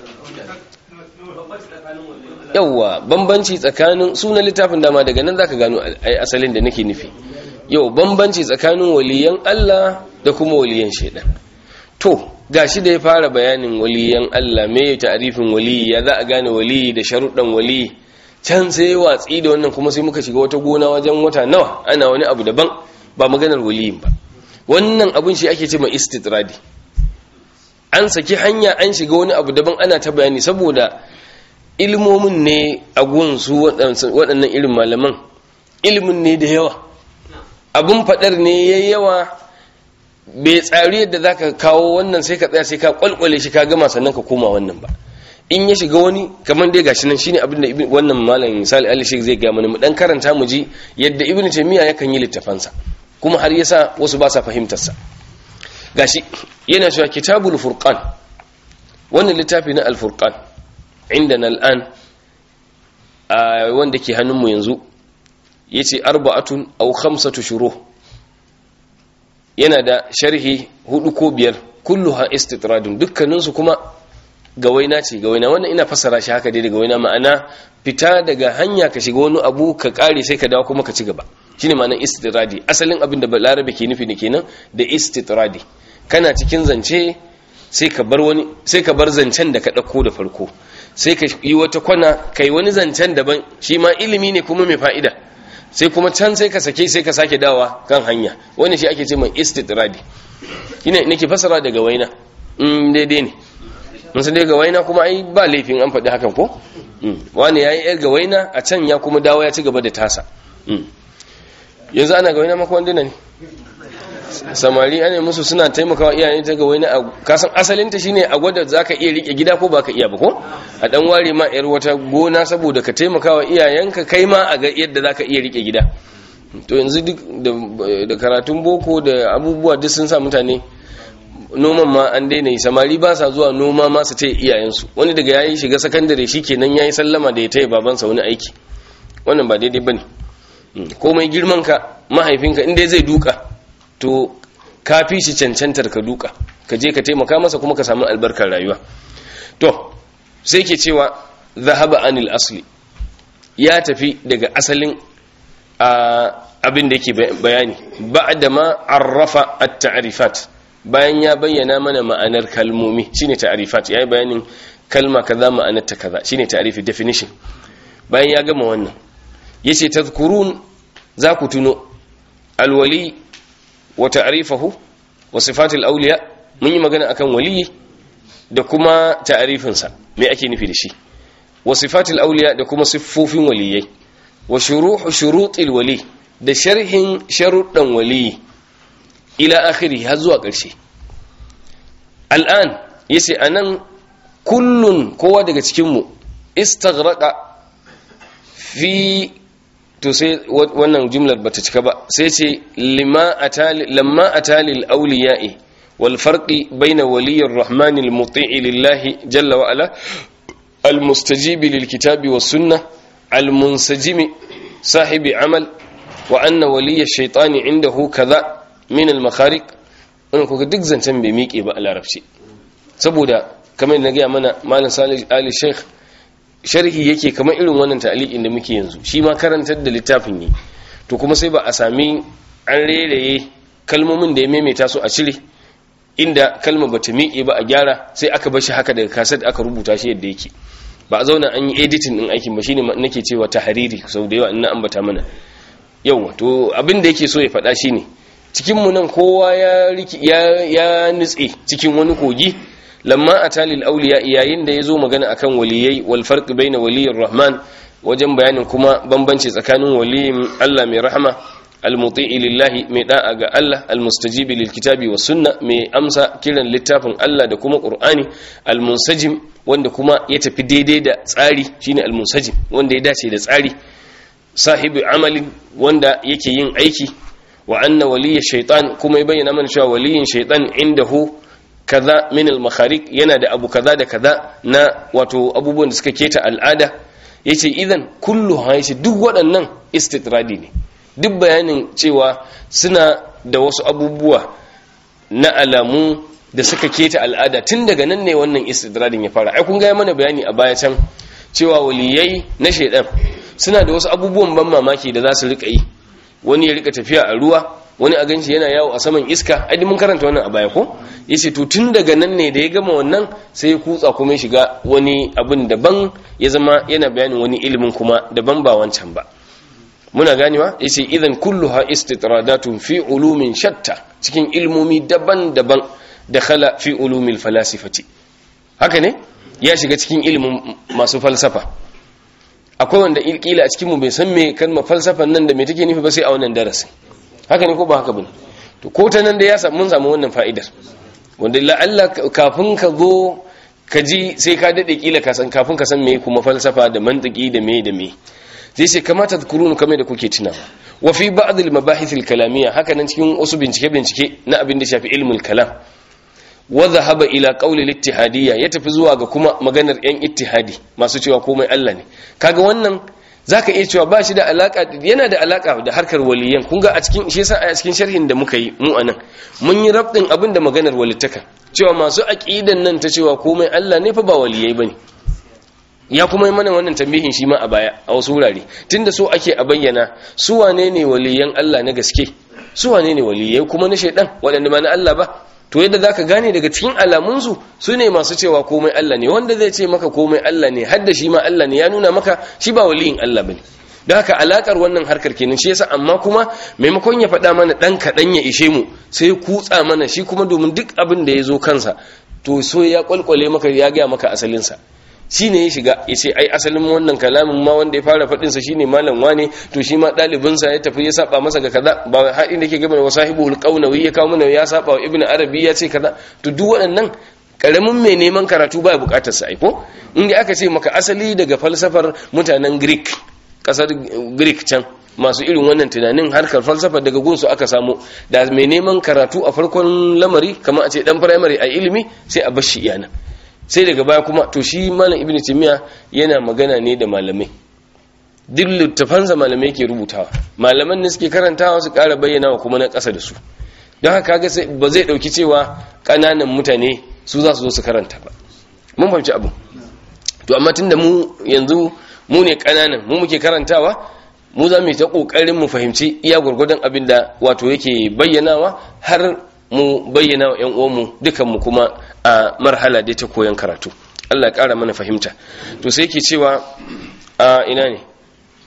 yauwa bambanci tsakanin sunan littafin dama daga nan zaka gano asalin da nake nufi yau bambanci tsakanin waliyan Allah da kuma waliyan shaidan to gashi da ya fara bayanin waliyan Allah me ta'arifin waliyi ya za a gane waliyi da sharuɗan waliyi can sai watsi da wannan kuma sai muka shiga wata gona wajen wata nawa ana wani abu daban ba maganar waliyin ba wannan abun shi ake ce ma istitradi an saki hanya an shiga wani abu daban ana ta bayani saboda ilmomin ne a gunsu waɗannan irin malaman ilimin ne da yawa abun faɗar ne ya yawa bai tsari yadda za ka kawo wannan sai ka tsaya sai ka kwalkwale shi ka gama sannan ka koma wannan ba in ya shiga wani kamar dai gashi nan shine abin da wannan malam misali ali sheikh zai ga mana mu dan karanta mu ji yadda ibnu taymiya yakan yi littafansa kuma har yasa wasu ba sa fahimtar sa gashi yana cewa kitabul furqan wannan littafi na al furqan indana al'an a wanda ke hannun mu yanzu yace arba'atun aw khamsatu shuruh yana da sharhi hudu ko biyar kulluha istitradun dukkaninsu kuma gawaina ce gawaina wannan ina fassara shi haka dai da gawaina ma'ana fita daga hanya ka shiga wani abu ka kare sai ka dawo kuma ka ci gaba shine ma'anar istitradi asalin abin da balarabe ke nufi ne kenan da istitradi kana cikin zance sai ka bar wani sai ka bar zancen da ka dauko da farko sai ka yi wata kwana kai wani zancen daban shi ma ilimi ne kuma mai fa'ida sai kuma can sai ka sake sai ka sake dawa kan hanya wani shi ake ce mai istitradi ina nake fasara daga waina in daidai ne mun san daga waina kuma ai ba laifin an faɗi hakan ko wani yayi yar ga waina a can ya kuma dawo ya ci gaba da tasa yanzu ana ga waina maka wanda ne samari ana musu suna taimakawa iyayen ta ga wani kasan asalin ta shine a gwada zaka iya rike gida ko baka iya ba ko a dan ware ma yar wata gona saboda ka taimakawa iyayenka kai ma a ga yadda zaka iya rike gida to yanzu duk da karatun boko da abubuwa duk sun sa mutane noman ma an daina yi samari ba sa zuwa noma ma su taya iyayensu wani daga yayi shiga sakandare shikenan yayi sallama da ya taya babansa wani aiki wannan ba daidai bane komai girman ka mahaifinka inda zai duka to ka fi shi cancantar ka duka ka je ka taimaka masa kuma ka samu albarkar rayuwa to sai ke cewa zahaba anil asli ya tafi daga asalin abin da yake bayani ba'da ma arrafa at-ta'rifat bayan ya bayyana mana ma'anar kalmomi shine ta'rifat yayi bayanin kalma kaza ma'anar ta kaza shine ta'rifi definition bayan ya gama wannan yace tadhkurun za ku tuno alwali wa ta'rifahu wa sifatul awliya mun yi magana akan wali da kuma ta'rifinsa me ake nufi da shi wa sifatul awliya da kuma siffofin waliyai wa shuruhu shurutil wali da sharhin sharuɗan wali ila akhiri har zuwa ƙarshe al'an yace anan kullun kowa daga cikin mu istaghraqa fi to sai wannan jumlar bata cika ba sai ce lima atali lamma atali al-awliya'i wal farqi bayna waliyyir rahmani al-muti'i lillahi jalla wa ala المستجيب للكتاب والسنة المنسجم صاحب عمل وأن ولي الشيطان عنده كذا من المخارق wannan kuka duk zancen bai miƙe ba a larabci saboda kamar na gaya mana malam salih ali sheikh sharhi yake kamar irin wannan ta'aliqin da muke yanzu shi ma karantar da littafin ne to kuma sai ba a sami an reraye kalmomin da ya maimaita su a cire inda kalma bata miƙe ba a gyara sai aka bar shi haka daga kaset aka rubuta shi yadda yake ba a zauna an yi editing din aikin ba shine nake cewa tahariri sau da yawa ina ambata mana yawa to abin da yake so ya faɗa shine cikin mu nan kowa ya ya ya nitse cikin wani kogi lamma atalil awliya yayin da yazo magana akan waliyai wal farq baina waliyir rahman wajen bayanin kuma bambanci tsakanin waliyin Allah mai rahama almuti'i lillahi mai da'a ga Allah almustajibi lil kitabi was sunna mai amsa kiran littafin Allah da kuma qur'ani almunsajim wanda kuma ya tafi daidai da tsari shine almunsajim wanda ya dace da tsari sahibi amalin wanda yake yin aiki wa anna waliyya shaytan kuma ya bayyana mana cewa waliyin shaytan indahu kaza min al-makhariq yana da abu kaza da kaza na wato abubuwan da suka keta al'ada yace idan kullu ha yace duk waɗannan istitradi ne duk bayanin cewa suna da wasu abubuwa na alamu da suka keta al'ada tun daga nan ne wannan istidradin ya fara ai kun ga mana bayani a baya can cewa waliyai na shaidan suna da wasu abubuwan ban mamaki da za su rika yi wani ya rika tafiya a ruwa wani a ganshi yana yawo a saman iska ai mun karanta wannan a baya ko yace to tun daga nan ne da ya gama wannan sai ya kutsa kuma ya shiga wani abin daban ya zama yana bayanin wani ilimin kuma daban ba wancan ba muna ganewa yace idan kulluha istitradatun fi ulumin shatta cikin ilmomi daban-daban dakhala fi ulumil falasifati haka ne ya shiga cikin ilimin masu falsafa akwai wanda kila a cikin mu bai san me kalmar falsafan nan da me take nufi ba sai a wannan darasin haka ne ko ba haka bane to ko ta nan da ya samu mun samu wannan fa'idar wanda la'alla kafin ka zo ka ji sai ka dade kila ka san kafin ka san me kuma falsafa da mantiki da me da me zai ce kamata kurunu kamar da kuke tunawa wa fi ba'd al mabahith al kalamiyya haka nan cikin wasu bincike bincike na abin da shafi ilmul kalam wa dhahaba ila qawli al ittihadiyya ya tafi zuwa ga kuma maganar yan ittihadi masu cewa komai Allah ne kaga wannan zaka iya cewa ba shi da alaka yana da alaka da harkar waliyan kun ga a cikin shi yasa a cikin sharhin da muka yi mu anan mun yi rabdin abin da maganar walittaka cewa masu aqidan nan ta cewa komai Allah ne fa ba waliyai bane ya kuma yi mana wannan tambihin shi ma a baya a wasu wurare tunda so ake a bayyana su wane ne waliyan Allah na gaske su wane ne waliyai kuma na shaidan waɗanda ba na Allah ba to yadda zaka gane daga cikin alamunsu su ne masu cewa komai Allah ne wanda zai ce maka komai Allah ne hadda shi ma Allah ne ya nuna maka shi ba waliyin Allah bane don haka alakar wannan harkar kenan shi yasa amma kuma maimakon ya faɗa mana ɗan kaɗan ya ishe mu sai kutsa mana shi kuma domin duk abin da ya zo kansa to so ya kwalkwale maka ya gaya maka asalinsa shi ne ya shiga ya ce ai asalin wannan kalamin ma wanda ya fara faɗinsa shi ne malam wane to shi ma ɗalibinsa ya tafi ya saba masa ga kaza ba haɗin da ke gaba da wasu sahibul ƙaunawi ya kawo mana ya saba wa ibn arabi ya ce kaza to duk waɗannan ƙaramin mai neman karatu ba buƙatar sa aiko inda aka ce maka asali daga falsafar mutanen greek ƙasar greek can masu irin wannan tunanin harkar falsafa daga gunsu aka samu da mai neman karatu a farkon lamari kamar a ce dan firamare a ilimi sai a bar shi iyana sai daga baya kuma to shi malam ibnu timiya yana magana ne da malamai duk littafansa malamai ke rubutawa malaman ne suke karantawa su ƙara bayyana wa kuma na ƙasa da su don haka kaga sai ba zai ɗauki cewa ƙananan mutane su za su zo su karanta ba mun fahimci abu to amma tunda mu yanzu mu ne ƙananan mu muke karantawa mu za mu yi ta ƙoƙarin mu fahimci iya gwargwadon abin da wato yake bayyanawa har mu bayyana wa 'yan uwanmu dukanmu kuma a marhala dai ta koyon karatu Allah ya ƙara mana fahimta to sai ke cewa a ina ne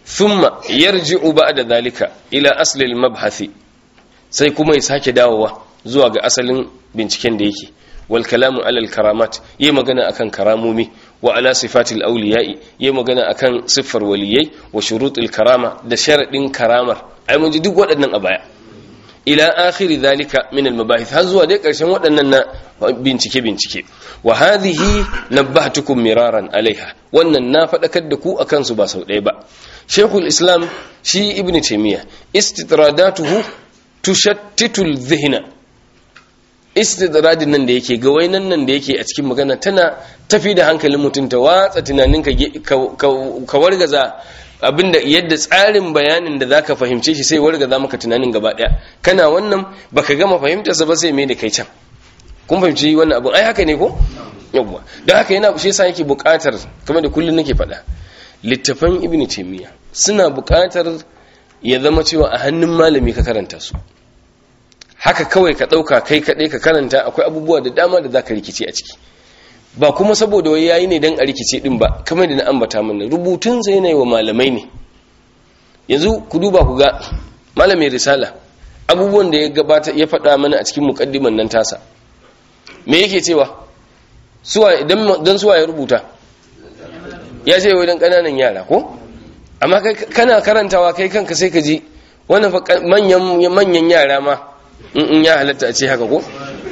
thumma yarji'u ba'da dhalika ila asli al-mabhathi sai kuma ya sake dawowa zuwa ga asalin binciken da yake wal kalamu alal karamat yayi magana akan karamomi wa ala sifatil awliya'i yayi magana akan siffar waliyai wa shurutul karama da sharadin karamar ai mun ji duk waɗannan a baya ila akhiri dhalika min al mabahith har zuwa dai karshen waɗannan na bincike bincike wa hadhihi nabbahtukum miraran alaiha wannan na faɗakar da ku akan su ba sau ɗaya ba shaykhul islam shi ibn taymiya istidradatuhu tushattitul dhihna istidradin nan da yake ga wainan nan da yake a cikin magana tana tafi da hankalin mutum ta watsa tunanin ka wargaza abinda yadda tsarin bayanin da zaka fahimce shi sai wargaza maka tunanin gaba daya kana wannan baka gama fahimtar sa ba sai me da kai can kun fahimci wannan abin ai haka ne ko yawwa don haka yana shi yasa yake buƙatar kamar da kullun nake faɗa littafan ibnu taymiya suna buƙatar ya zama cewa a hannun malami ka karanta su haka kawai ka ɗauka kai kaɗai ka karanta akwai abubuwa da dama da za ka rikice a ciki ba kuma saboda wai yayi ne don a rikice ɗin ba kamar da na ambata mana rubutun sai yana yi wa malamai ne yanzu ku duba ku ga malamin risala abubuwan da ya gabata ya faɗa mana a cikin muƙaddiman nan tasa me yake cewa suwa don suwa ya rubuta ya ce wai don ƙananan yara ko amma kana karantawa kai kanka sai ka ji wannan manyan yara ma in ya halatta a ce haka ko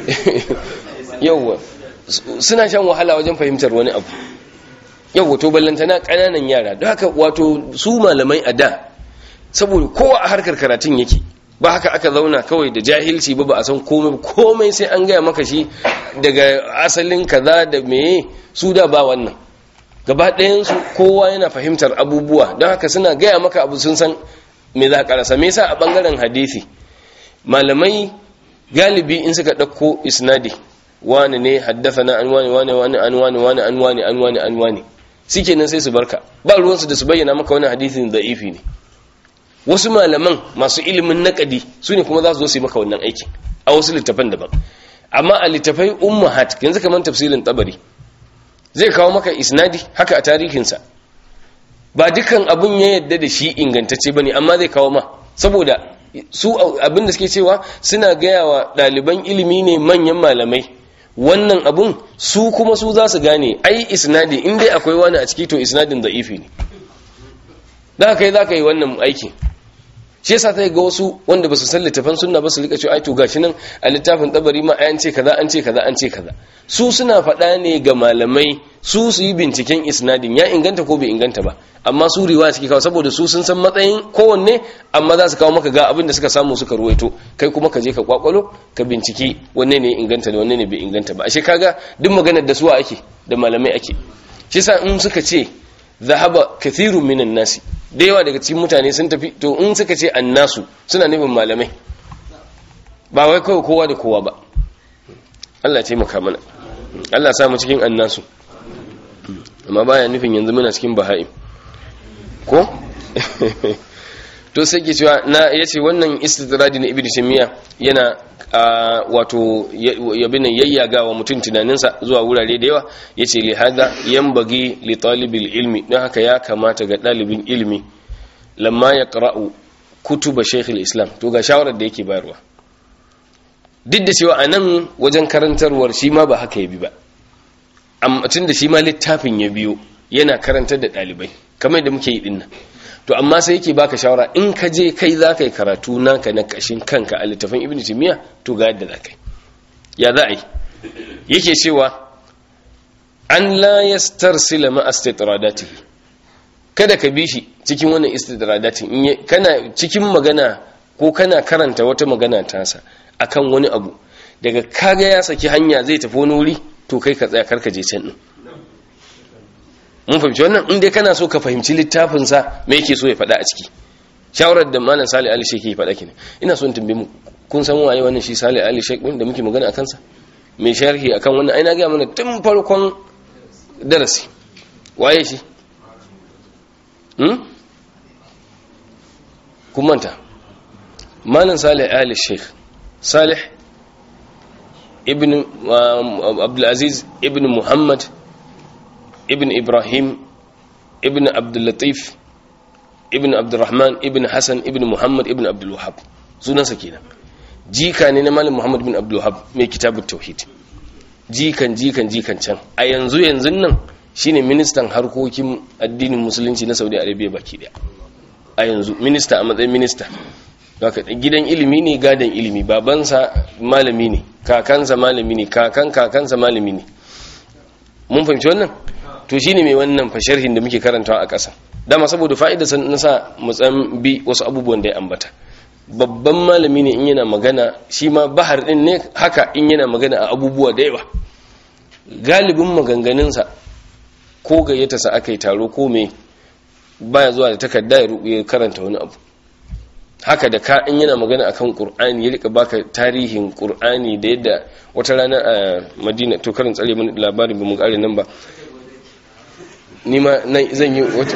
yauwa suna shan wahala wajen fahimtar wani abu yauwa to ballantana kananan yara don haka wato su malamai a da saboda kowa a harkar karatun yake ba haka aka zauna kawai da jahilci ba ba a san komai komai sai an gaya maka shi daga asalin kaza da meye su da ba wannan gaba ɗayansu kowa yana fahimtar abubuwa don haka suna gaya maka abu sun san me za a karasa me yasa a bangaren hadisi malamai galibi in suka ɗauko isnadi wani ne haddasa na an wani wani wani an wani wani an wani an wani an wani suke nan sai su barka ba ruwansu da su bayyana maka wani hadisin da'ifi ne wasu malaman masu ilimin naƙadi su ne kuma za su zo su yi maka wannan aikin a wasu littafan daban amma a littafai ummahat yanzu kamar tafsirin tabari zai kawo maka isnadi haka a tarihinsa ba dukkan abun ya yadda da shi ingantacce bane amma zai kawo ma saboda su abin da suke cewa suna gaya wa ɗaliban ilimi ne manyan malamai wannan abun su kuma su za su gane ai isnadi in dai akwai wani a ciki to isnadin za'ifi ne da kai za ka yi wannan aiki shi yasa ta ga wasu wanda ba su san littafan sunna ba su rika cewa ai to gashi nan a littafin tabari ma an ce kaza an ce kaza an ce kaza su suna faɗa ne ga malamai su su yi binciken isnadin ya inganta ko bai inganta ba amma su riwaya suke kawo saboda su sun san matsayin kowanne amma za su kawo maka ga abin da suka samu suka ruwaito kai kuma ka je ka kwakwalo ka binciki wanne ne inganta da wanne ne bai inganta ba ashe kaga duk maganar da suwa ake da malamai ake shi yasa in suka ce zahaba kathirun minan nasi da yawa daga cikin mutane sun tafi to in suka ce annasu suna nufin malamai ba wai kawai kowa da kowa ba Allah ce maka mana Allah sa mu cikin annasu amma baya nufin yanzu muna cikin baha'im ko to sai ke cewa na yace wannan istidradi na ibnu taymiya yana wato yabin yayyaga wa mutum tunaninsa zuwa wurare da yawa yace li hada yanbaghi li talibil ilmi don haka ya kamata ga dalibin ilmi lamma yaqra'u kutuba shaykh islam to ga shawarar da yake bayarwa duk da cewa anan wajen karantarwar shi ma ba haka ya bi ba amma tunda shi ma littafin ya biyo yana karantar da dalibai kamar da muke yi dinnan to amma sai yake baka shawara in ka je kai za ka yi karatu naka na kashin kanka a littafin ibn timiya to ga yadda za ka yi ya za a yi yake cewa an la yastarsila ma istitradatihi kada ka bi shi cikin wannan istidradati in kana cikin magana ko kana karanta wata magana tasa akan wani abu daga kaga ya saki hanya zai tafi wani wuri to kai ka tsaya karka je can din mun fahimci wannan in dai kana so ka fahimci littafin sa me yake so ya faɗa a ciki shawarar da malam Salih Ali Sheikh yake faɗa kine ina so in tambaye mu kun san waye wannan shi Salih Ali Sheikh da muke magana akan sa mai sharhi akan wannan ai na ga mana tun farkon darasi waye shi hmm kun manta malam Salih Ali Sheikh Salih ibn Abdul Aziz ibn Muhammad ibn ibrahim ibn abdullatif ibn abdurrahman ibn hassan ibn muhammad ibn abdul wahab sunansa kenan jika ne na malam muhammad ibn abdul wahab mai kitabut tauhid jikan jikan jikan can a yanzu yanzu nan shine ministan harkokin addinin musulunci na saudi arabia baki daya a yanzu minista a matsayin minista gidan ilimi ne gadon ilimi babansa malami ne kakansa malami ne kakan kakansa malami ne mun fahimci wannan to shine mai wannan fasharhin da muke karantawa a ƙasa dama saboda fa'ida na sa mutsan bi wasu abubuwan da ya ambata babban malami ne in yana magana shi ma bahar din ne haka in yana magana a abubuwa da yawa galibin maganganunsa ko gayyata sa aka yi taro ko me baya zuwa da takarda ya karanta wani abu haka da ka in yana magana akan qur'ani ya rika baka tarihin qur'ani da yadda wata rana a madina to karin tsare mun labarin mu kare nan ba ni ma zan yi wata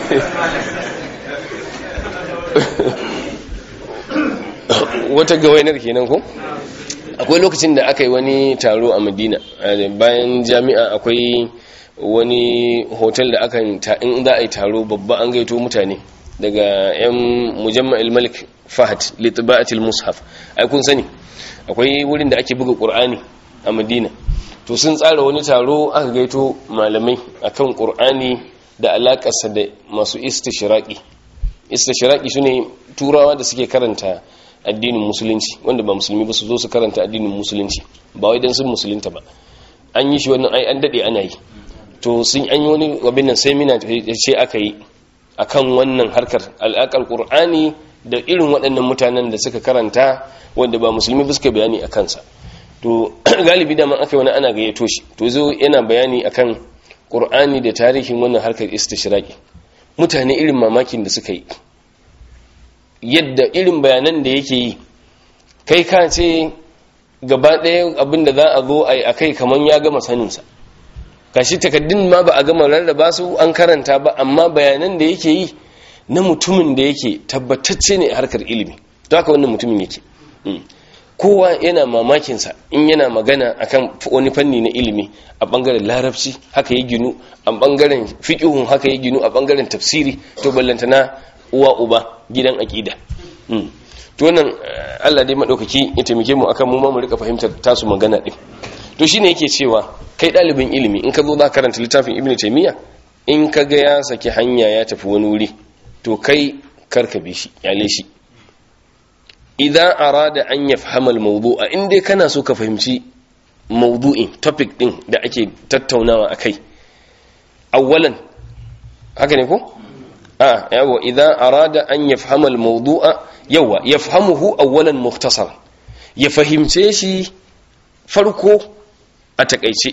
wata gawainar kenan ko akwai lokacin da aka yi wani taro a madina bayan jami'a akwai wani hotel da aka in za a yi taro babba an gaito mutane daga yan mujamma'il malik fahad litba'atil mushaf ai kun sani akwai wurin da ake buga qur'ani a madina to sun tsara wani taro aka gaito malamai akan qur'ani da alakarsa da masu istishraqi istishraqi shine turawa da suke karanta addinin musulunci wanda ba musulmi ba su zo su karanta addinin musulunci ba wai dan sun musulunta ba an yi shi wannan ai an dade ana yi to sun an yi wani abin nan seminar ce aka yi akan wannan harkar al'akar qur'ani da irin waɗannan mutanen da suka karanta wanda ba musulmi ba suka bayani a kansa to galibi da man aka yi wani ana gayyato shi to zo yana bayani akan qur'ani da tarihin wannan harkar istishraqi mutane irin mamakin da suka yi yadda irin bayanan da yake yi kai ka ce gaba ɗaya abin da za a zo a yi a kai kamar ya gama saninsa kashi takaddun ma ba a gama rarraba su an karanta ba amma bayanan da yake yi na mutumin da yake tabbatacce ne a harkar ilimi to haka wannan mutumin yake kowa yana mamakinsa in yana magana akan wani fanni na ilimi a bangaren larabci haka ya ginu a bangaren fiqhun haka ya ginu a bangaren tafsiri to ballantana uwa uba gidan aqida to wannan Allah dai madaukaki ya taimake mu akan mu ma mu rika fahimtar tasu magana din to shine yake cewa kai dalibin ilimi in ka zo za karanta littafin ibnu taymiya in ka ga ya saki hanya ya tafi wani wuri to kai karka bi shi yale shi idan arada an yafhama al-mawdu'a in dai kana so ka fahimci mawdu'in topic din da ake tattaunawa akai awwalan haka ne ko a yawa idan arada an yafhama al-mawdu'a yawa yafhamuhu awwalan mukhtasar ya fahimce shi farko a takaice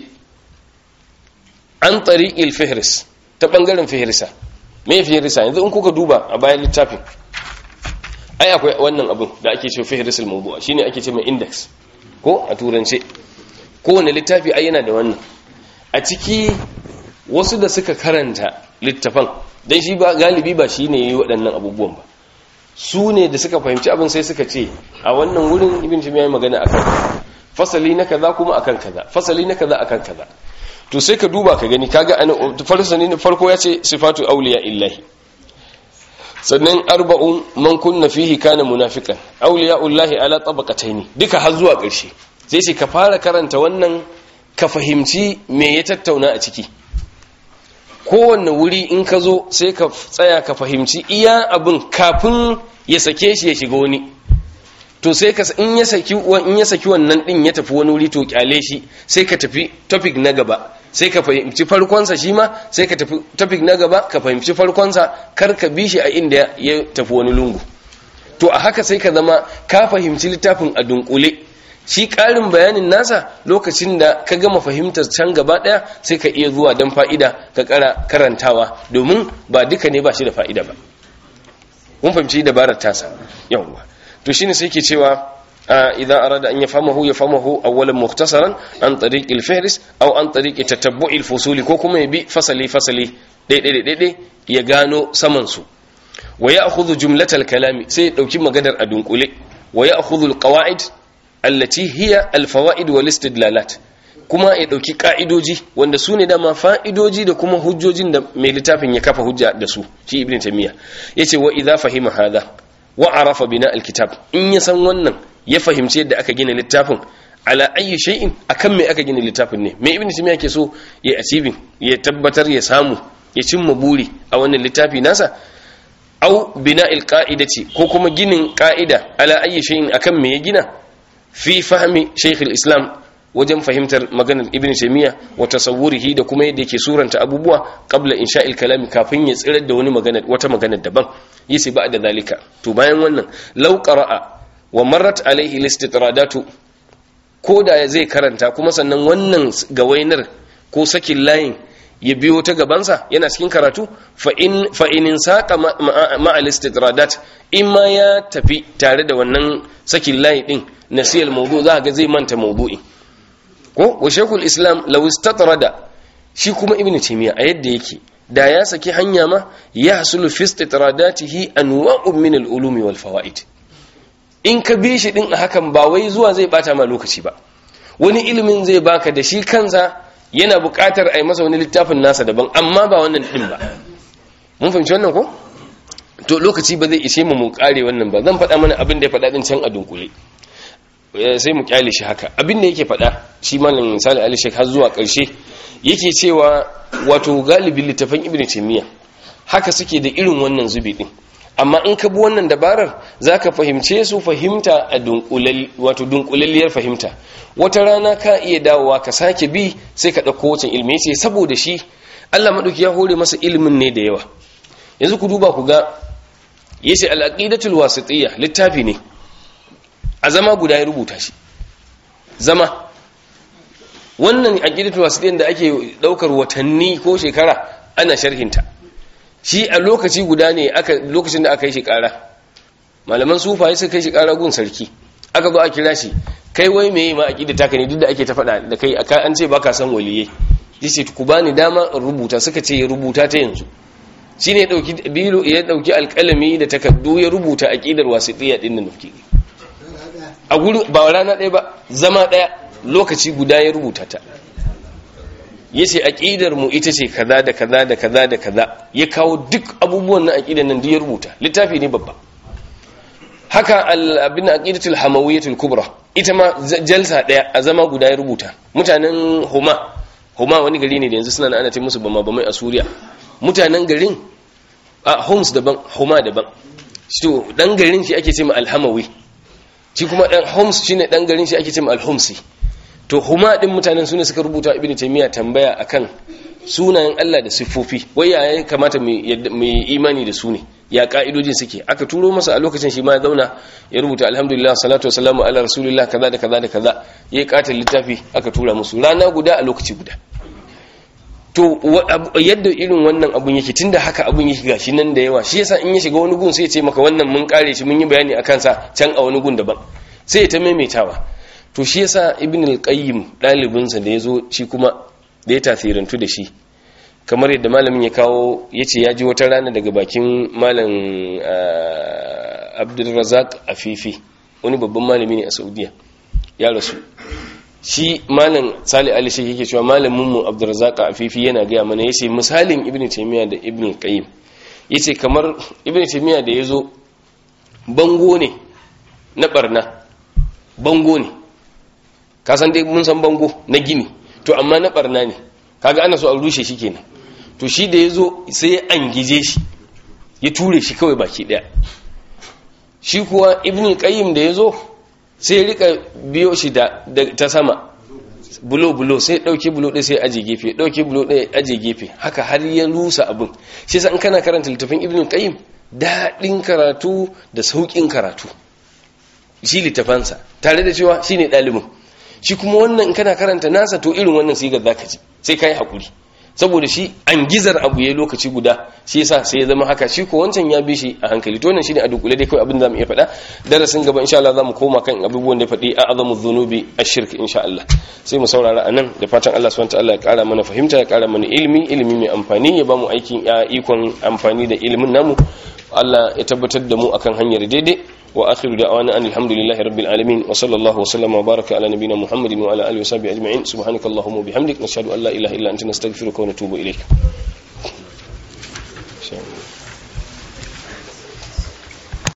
an tariqil fihris ta bangaren fihrisa me fihrisa yanzu in kuka duba a bayan littafin ai akwai wannan abin da ake ce fihrisul mawdu'a shine ake ce mai index ko a turance kowane littafi ai yana da wannan a ciki wasu da suka karanta littafan dan shi ba galibi ba shine yayi waɗannan abubuwan ba su ne da suka fahimci abin sai suka ce a wannan wurin ibn timiya ya magana akan fasali na kaza kuma akan kaza fasali na kaza akan kaza to sai ka duba ka gani kaga an farsani na farko ya ce sifatu awliya illahi sannan arba'un man kunna fihi kana munafiqan awliya'ullahi ala tabaqataini duka har zuwa ƙarshe sai shi ka fara karanta wannan ka fahimci me ya tattauna a ciki kowanne wuri in ka zo sai ka tsaya ka fahimci iya abin kafin ya sake shi ya shiga wani to sai ka in ya saki in ya saki wannan din ya tafi wani wuri to kyale shi sai ka tafi topic na gaba sai ka fahimci farkonsa shi ma sai ka tafi topic na gaba ka fahimci farkonsa kar ka bi shi a inda ya tafi wani lungu to a haka sai ka zama ka fahimci littafin a dunkule shi ƙarin bayanin nasa lokacin da ka gama fahimtar can gaba ɗaya sai ka iya zuwa don fa'ida ka ƙara karantawa domin ba duka ne ba shi da fa'ida ba kun fahimci dabarar tasa yawwa to shine sai ke cewa idan arada an yafhamahu yafhamahu awwalan mukhtasaran an tariq al-fihris aw an tariq tatabbu' al-fusuli ko kuma ya bi fasali fasali daidai daidai ya gano saman su wa ya'khudhu jumlatal kalami sai ya dauki maganar a dunkule wa ya'khudhu al-qawa'id allati hiya al-fawaid wal istidlalat kuma ya dauki ka'idoji wanda su ne dama fa'idoji da kuma hujjojin da mai littafin ya kafa hujja da su shi ibn taymiya yace wa idza fahima hadha wa arafa bina alkitab in ya san wannan ya fahimci yadda aka gina littafin ala ayyi shay'in akan me aka gina littafin ne me ibn taymiya ke so ya achieving ya tabbatar ya samu ya cimma buri a wannan littafi nasa au bina'il qa'idati ko kuma ginin qa'ida ala ayyi shay'in akan me ya gina fi fahmi shaykh islam wajen fahimtar maganar ibn taymiya wa tasawwurihi da kuma yadda yake suranta abubuwa qabla insha'il kalam kafin ya tsirar da wani magana wata magana daban yace ba da zalika to bayan wannan law qara'a wa marrat alaihi listitradatu ko da zai karanta kuma sannan wannan gawainar ko sakin layin ya biyo ta gabansa yana cikin karatu fa in fa in saqa ma'a listitradat in ma ya tafi tare da wannan sakin layi din nasiyal mawdu za ga zai manta mawdu'i ko wa shaykhul islam law istatrada shi kuma ibnu taymiya a yadda yake da ya saki hanya ma ya hasulu fi istitradatihi anwa'un min al-ulumi wal fawaid in ka bi shi din a hakan ba wai zuwa zai bata ma lokaci ba wani ilimin zai baka da shi kansa yana buƙatar a yi masa wani littafin nasa daban amma ba wannan din ba mun fahimci wannan ko to lokaci ba zai ishe mu mu kare wannan ba zan faɗa mana abin da ya faɗa din can a dunkule sai mu kyale shi haka abin da yake faɗa shi malam misali ali shek har zuwa ƙarshe yake cewa wato galibin littafan ibn taymiya haka suke da irin wannan zubi din amma in ka bi wannan dabarar zaka fahimce su fahimta a dunkulal wato dunkulalliyar fahimta wata rana ka iya dawowa ka sake bi sai ka dauko wancan ilimi yace saboda shi Allah madauki ya hore masa ilimin ne da yawa yanzu ku duba ku ga yace al-aqidatul wasitiyya littafi ne a zama guda ya rubuta shi zama wannan aqidatul wasitiyya da ake daukar watanni ko shekara ana sharhinta shi a lokaci guda ne aka lokacin da aka yi shi kara malaman sufaye suka kai shi kara gun sarki aka zo a kira shi kai wai meye ma aqida taka ne duk da ake ta faɗa da kai aka an ce baka san waliye yace ku bani dama in rubuta suka ce ya rubuta ta yanzu shine ya dauki biro ya dauki alƙalami da takaddu ya rubuta aqidar wasitiyya din nan nufi a guri ba rana ɗaya ba zama ɗaya lokaci guda ya rubuta ta yace aqidar mu ita ce kaza da kaza da kaza da kaza ya kawo duk abubuwan na aqidar nan duk ya rubuta littafi ne babba haka abin aqidatul hamawiyyatul kubra ita ma jalsa daya a zama guda ya rubuta mutanen huma huma wani gari ne da yanzu suna ana ce musu bama bamai a suriya mutanen garin a homs daban huma daban to dan garin shi ake ce ma alhamawi shi kuma dan homs shine dan garin shi ake ce ma alhomsi to huma din mutanen sune suka rubuta ibn taymiya tambaya akan sunayen Allah da siffofi wai ya kamata mu imani da su ne ya ka'idojin suke aka turo masa a lokacin shi ma ya zauna ya rubuta alhamdulillah salatu wassalamu ala rasulillah kaza da kaza da kaza ya kata littafi aka tura musu rana guda a lokaci guda to yadda irin wannan abun yake tunda haka abun yake gashi nan da yawa shi yasa in ya shiga wani gun sai ya ce maka wannan mun kare shi mun yi bayani akan sa can a wani gun daban sai ya ta maimaitawa to shi yasa ibn al-qayyim dalibinsa da yazo shi kuma da ya tasirantu da shi kamar yadda malamin ya kawo yace ya ji wata rana daga bakin malam Abdulrazak Afifi wani babban malami ne a Saudiya ya rasu shi malam Sali Ali shi yake cewa malamin mu Abdulrazak Afifi yana ga mana yace misalin Ibn Taymiyyah da Ibn Qayyim yace kamar Ibn Taymiyyah da yazo bango ne na barna bango ne ka san dai mun san bango na gini to amma na barna ne kaga ana so a rushe shi kenan to shi da yazo sai ya angije shi ya ture shi kawai baki daya shi kuwa ibnu qayyim da yazo sai ya rika biyo shi da ta sama bulo bulo sai dauki bulo ɗaya sai aje gefe dauki bulo ɗaya aje gefe haka har ya rusa abin shi yasa in kana karanta littafin ibnu qayyim daɗin karatu da sauƙin karatu shi littafansa tare da cewa shine ɗalibin shi kuma wannan kana karanta nasa to irin wannan sigar zaka ji sai kai hakuri saboda shi an gizar abu yayi lokaci guda shi yasa sai ya zama haka shi ko wancan ya bi shi a hankali to wannan shine a dukule dai kai abin da zamu iya faɗa darasin gaba insha Allah zamu koma kan abubuwan da faɗi a'zamu dhunubi ash-shirk insha Allah sai mu saurara anan da fatan Allah subhanahu wa ta'ala ya ƙara mana fahimta ya ƙara mana ilimi ilimi mai amfani ya bamu aikin ikon amfani da ilimin namu Allah ya tabbatar da mu akan hanyar daidai wa akhiru da'wana alhamdulillahi rabbil alamin wa sallallahu wa sallama wa baraka ala nabiyyina muhammadin wa ala alihi wa sahbihi ajma'in subhanakallahumma wa bihamdik nashhadu an la ilaha illa anta nastaghfiruka wa natubu ilayk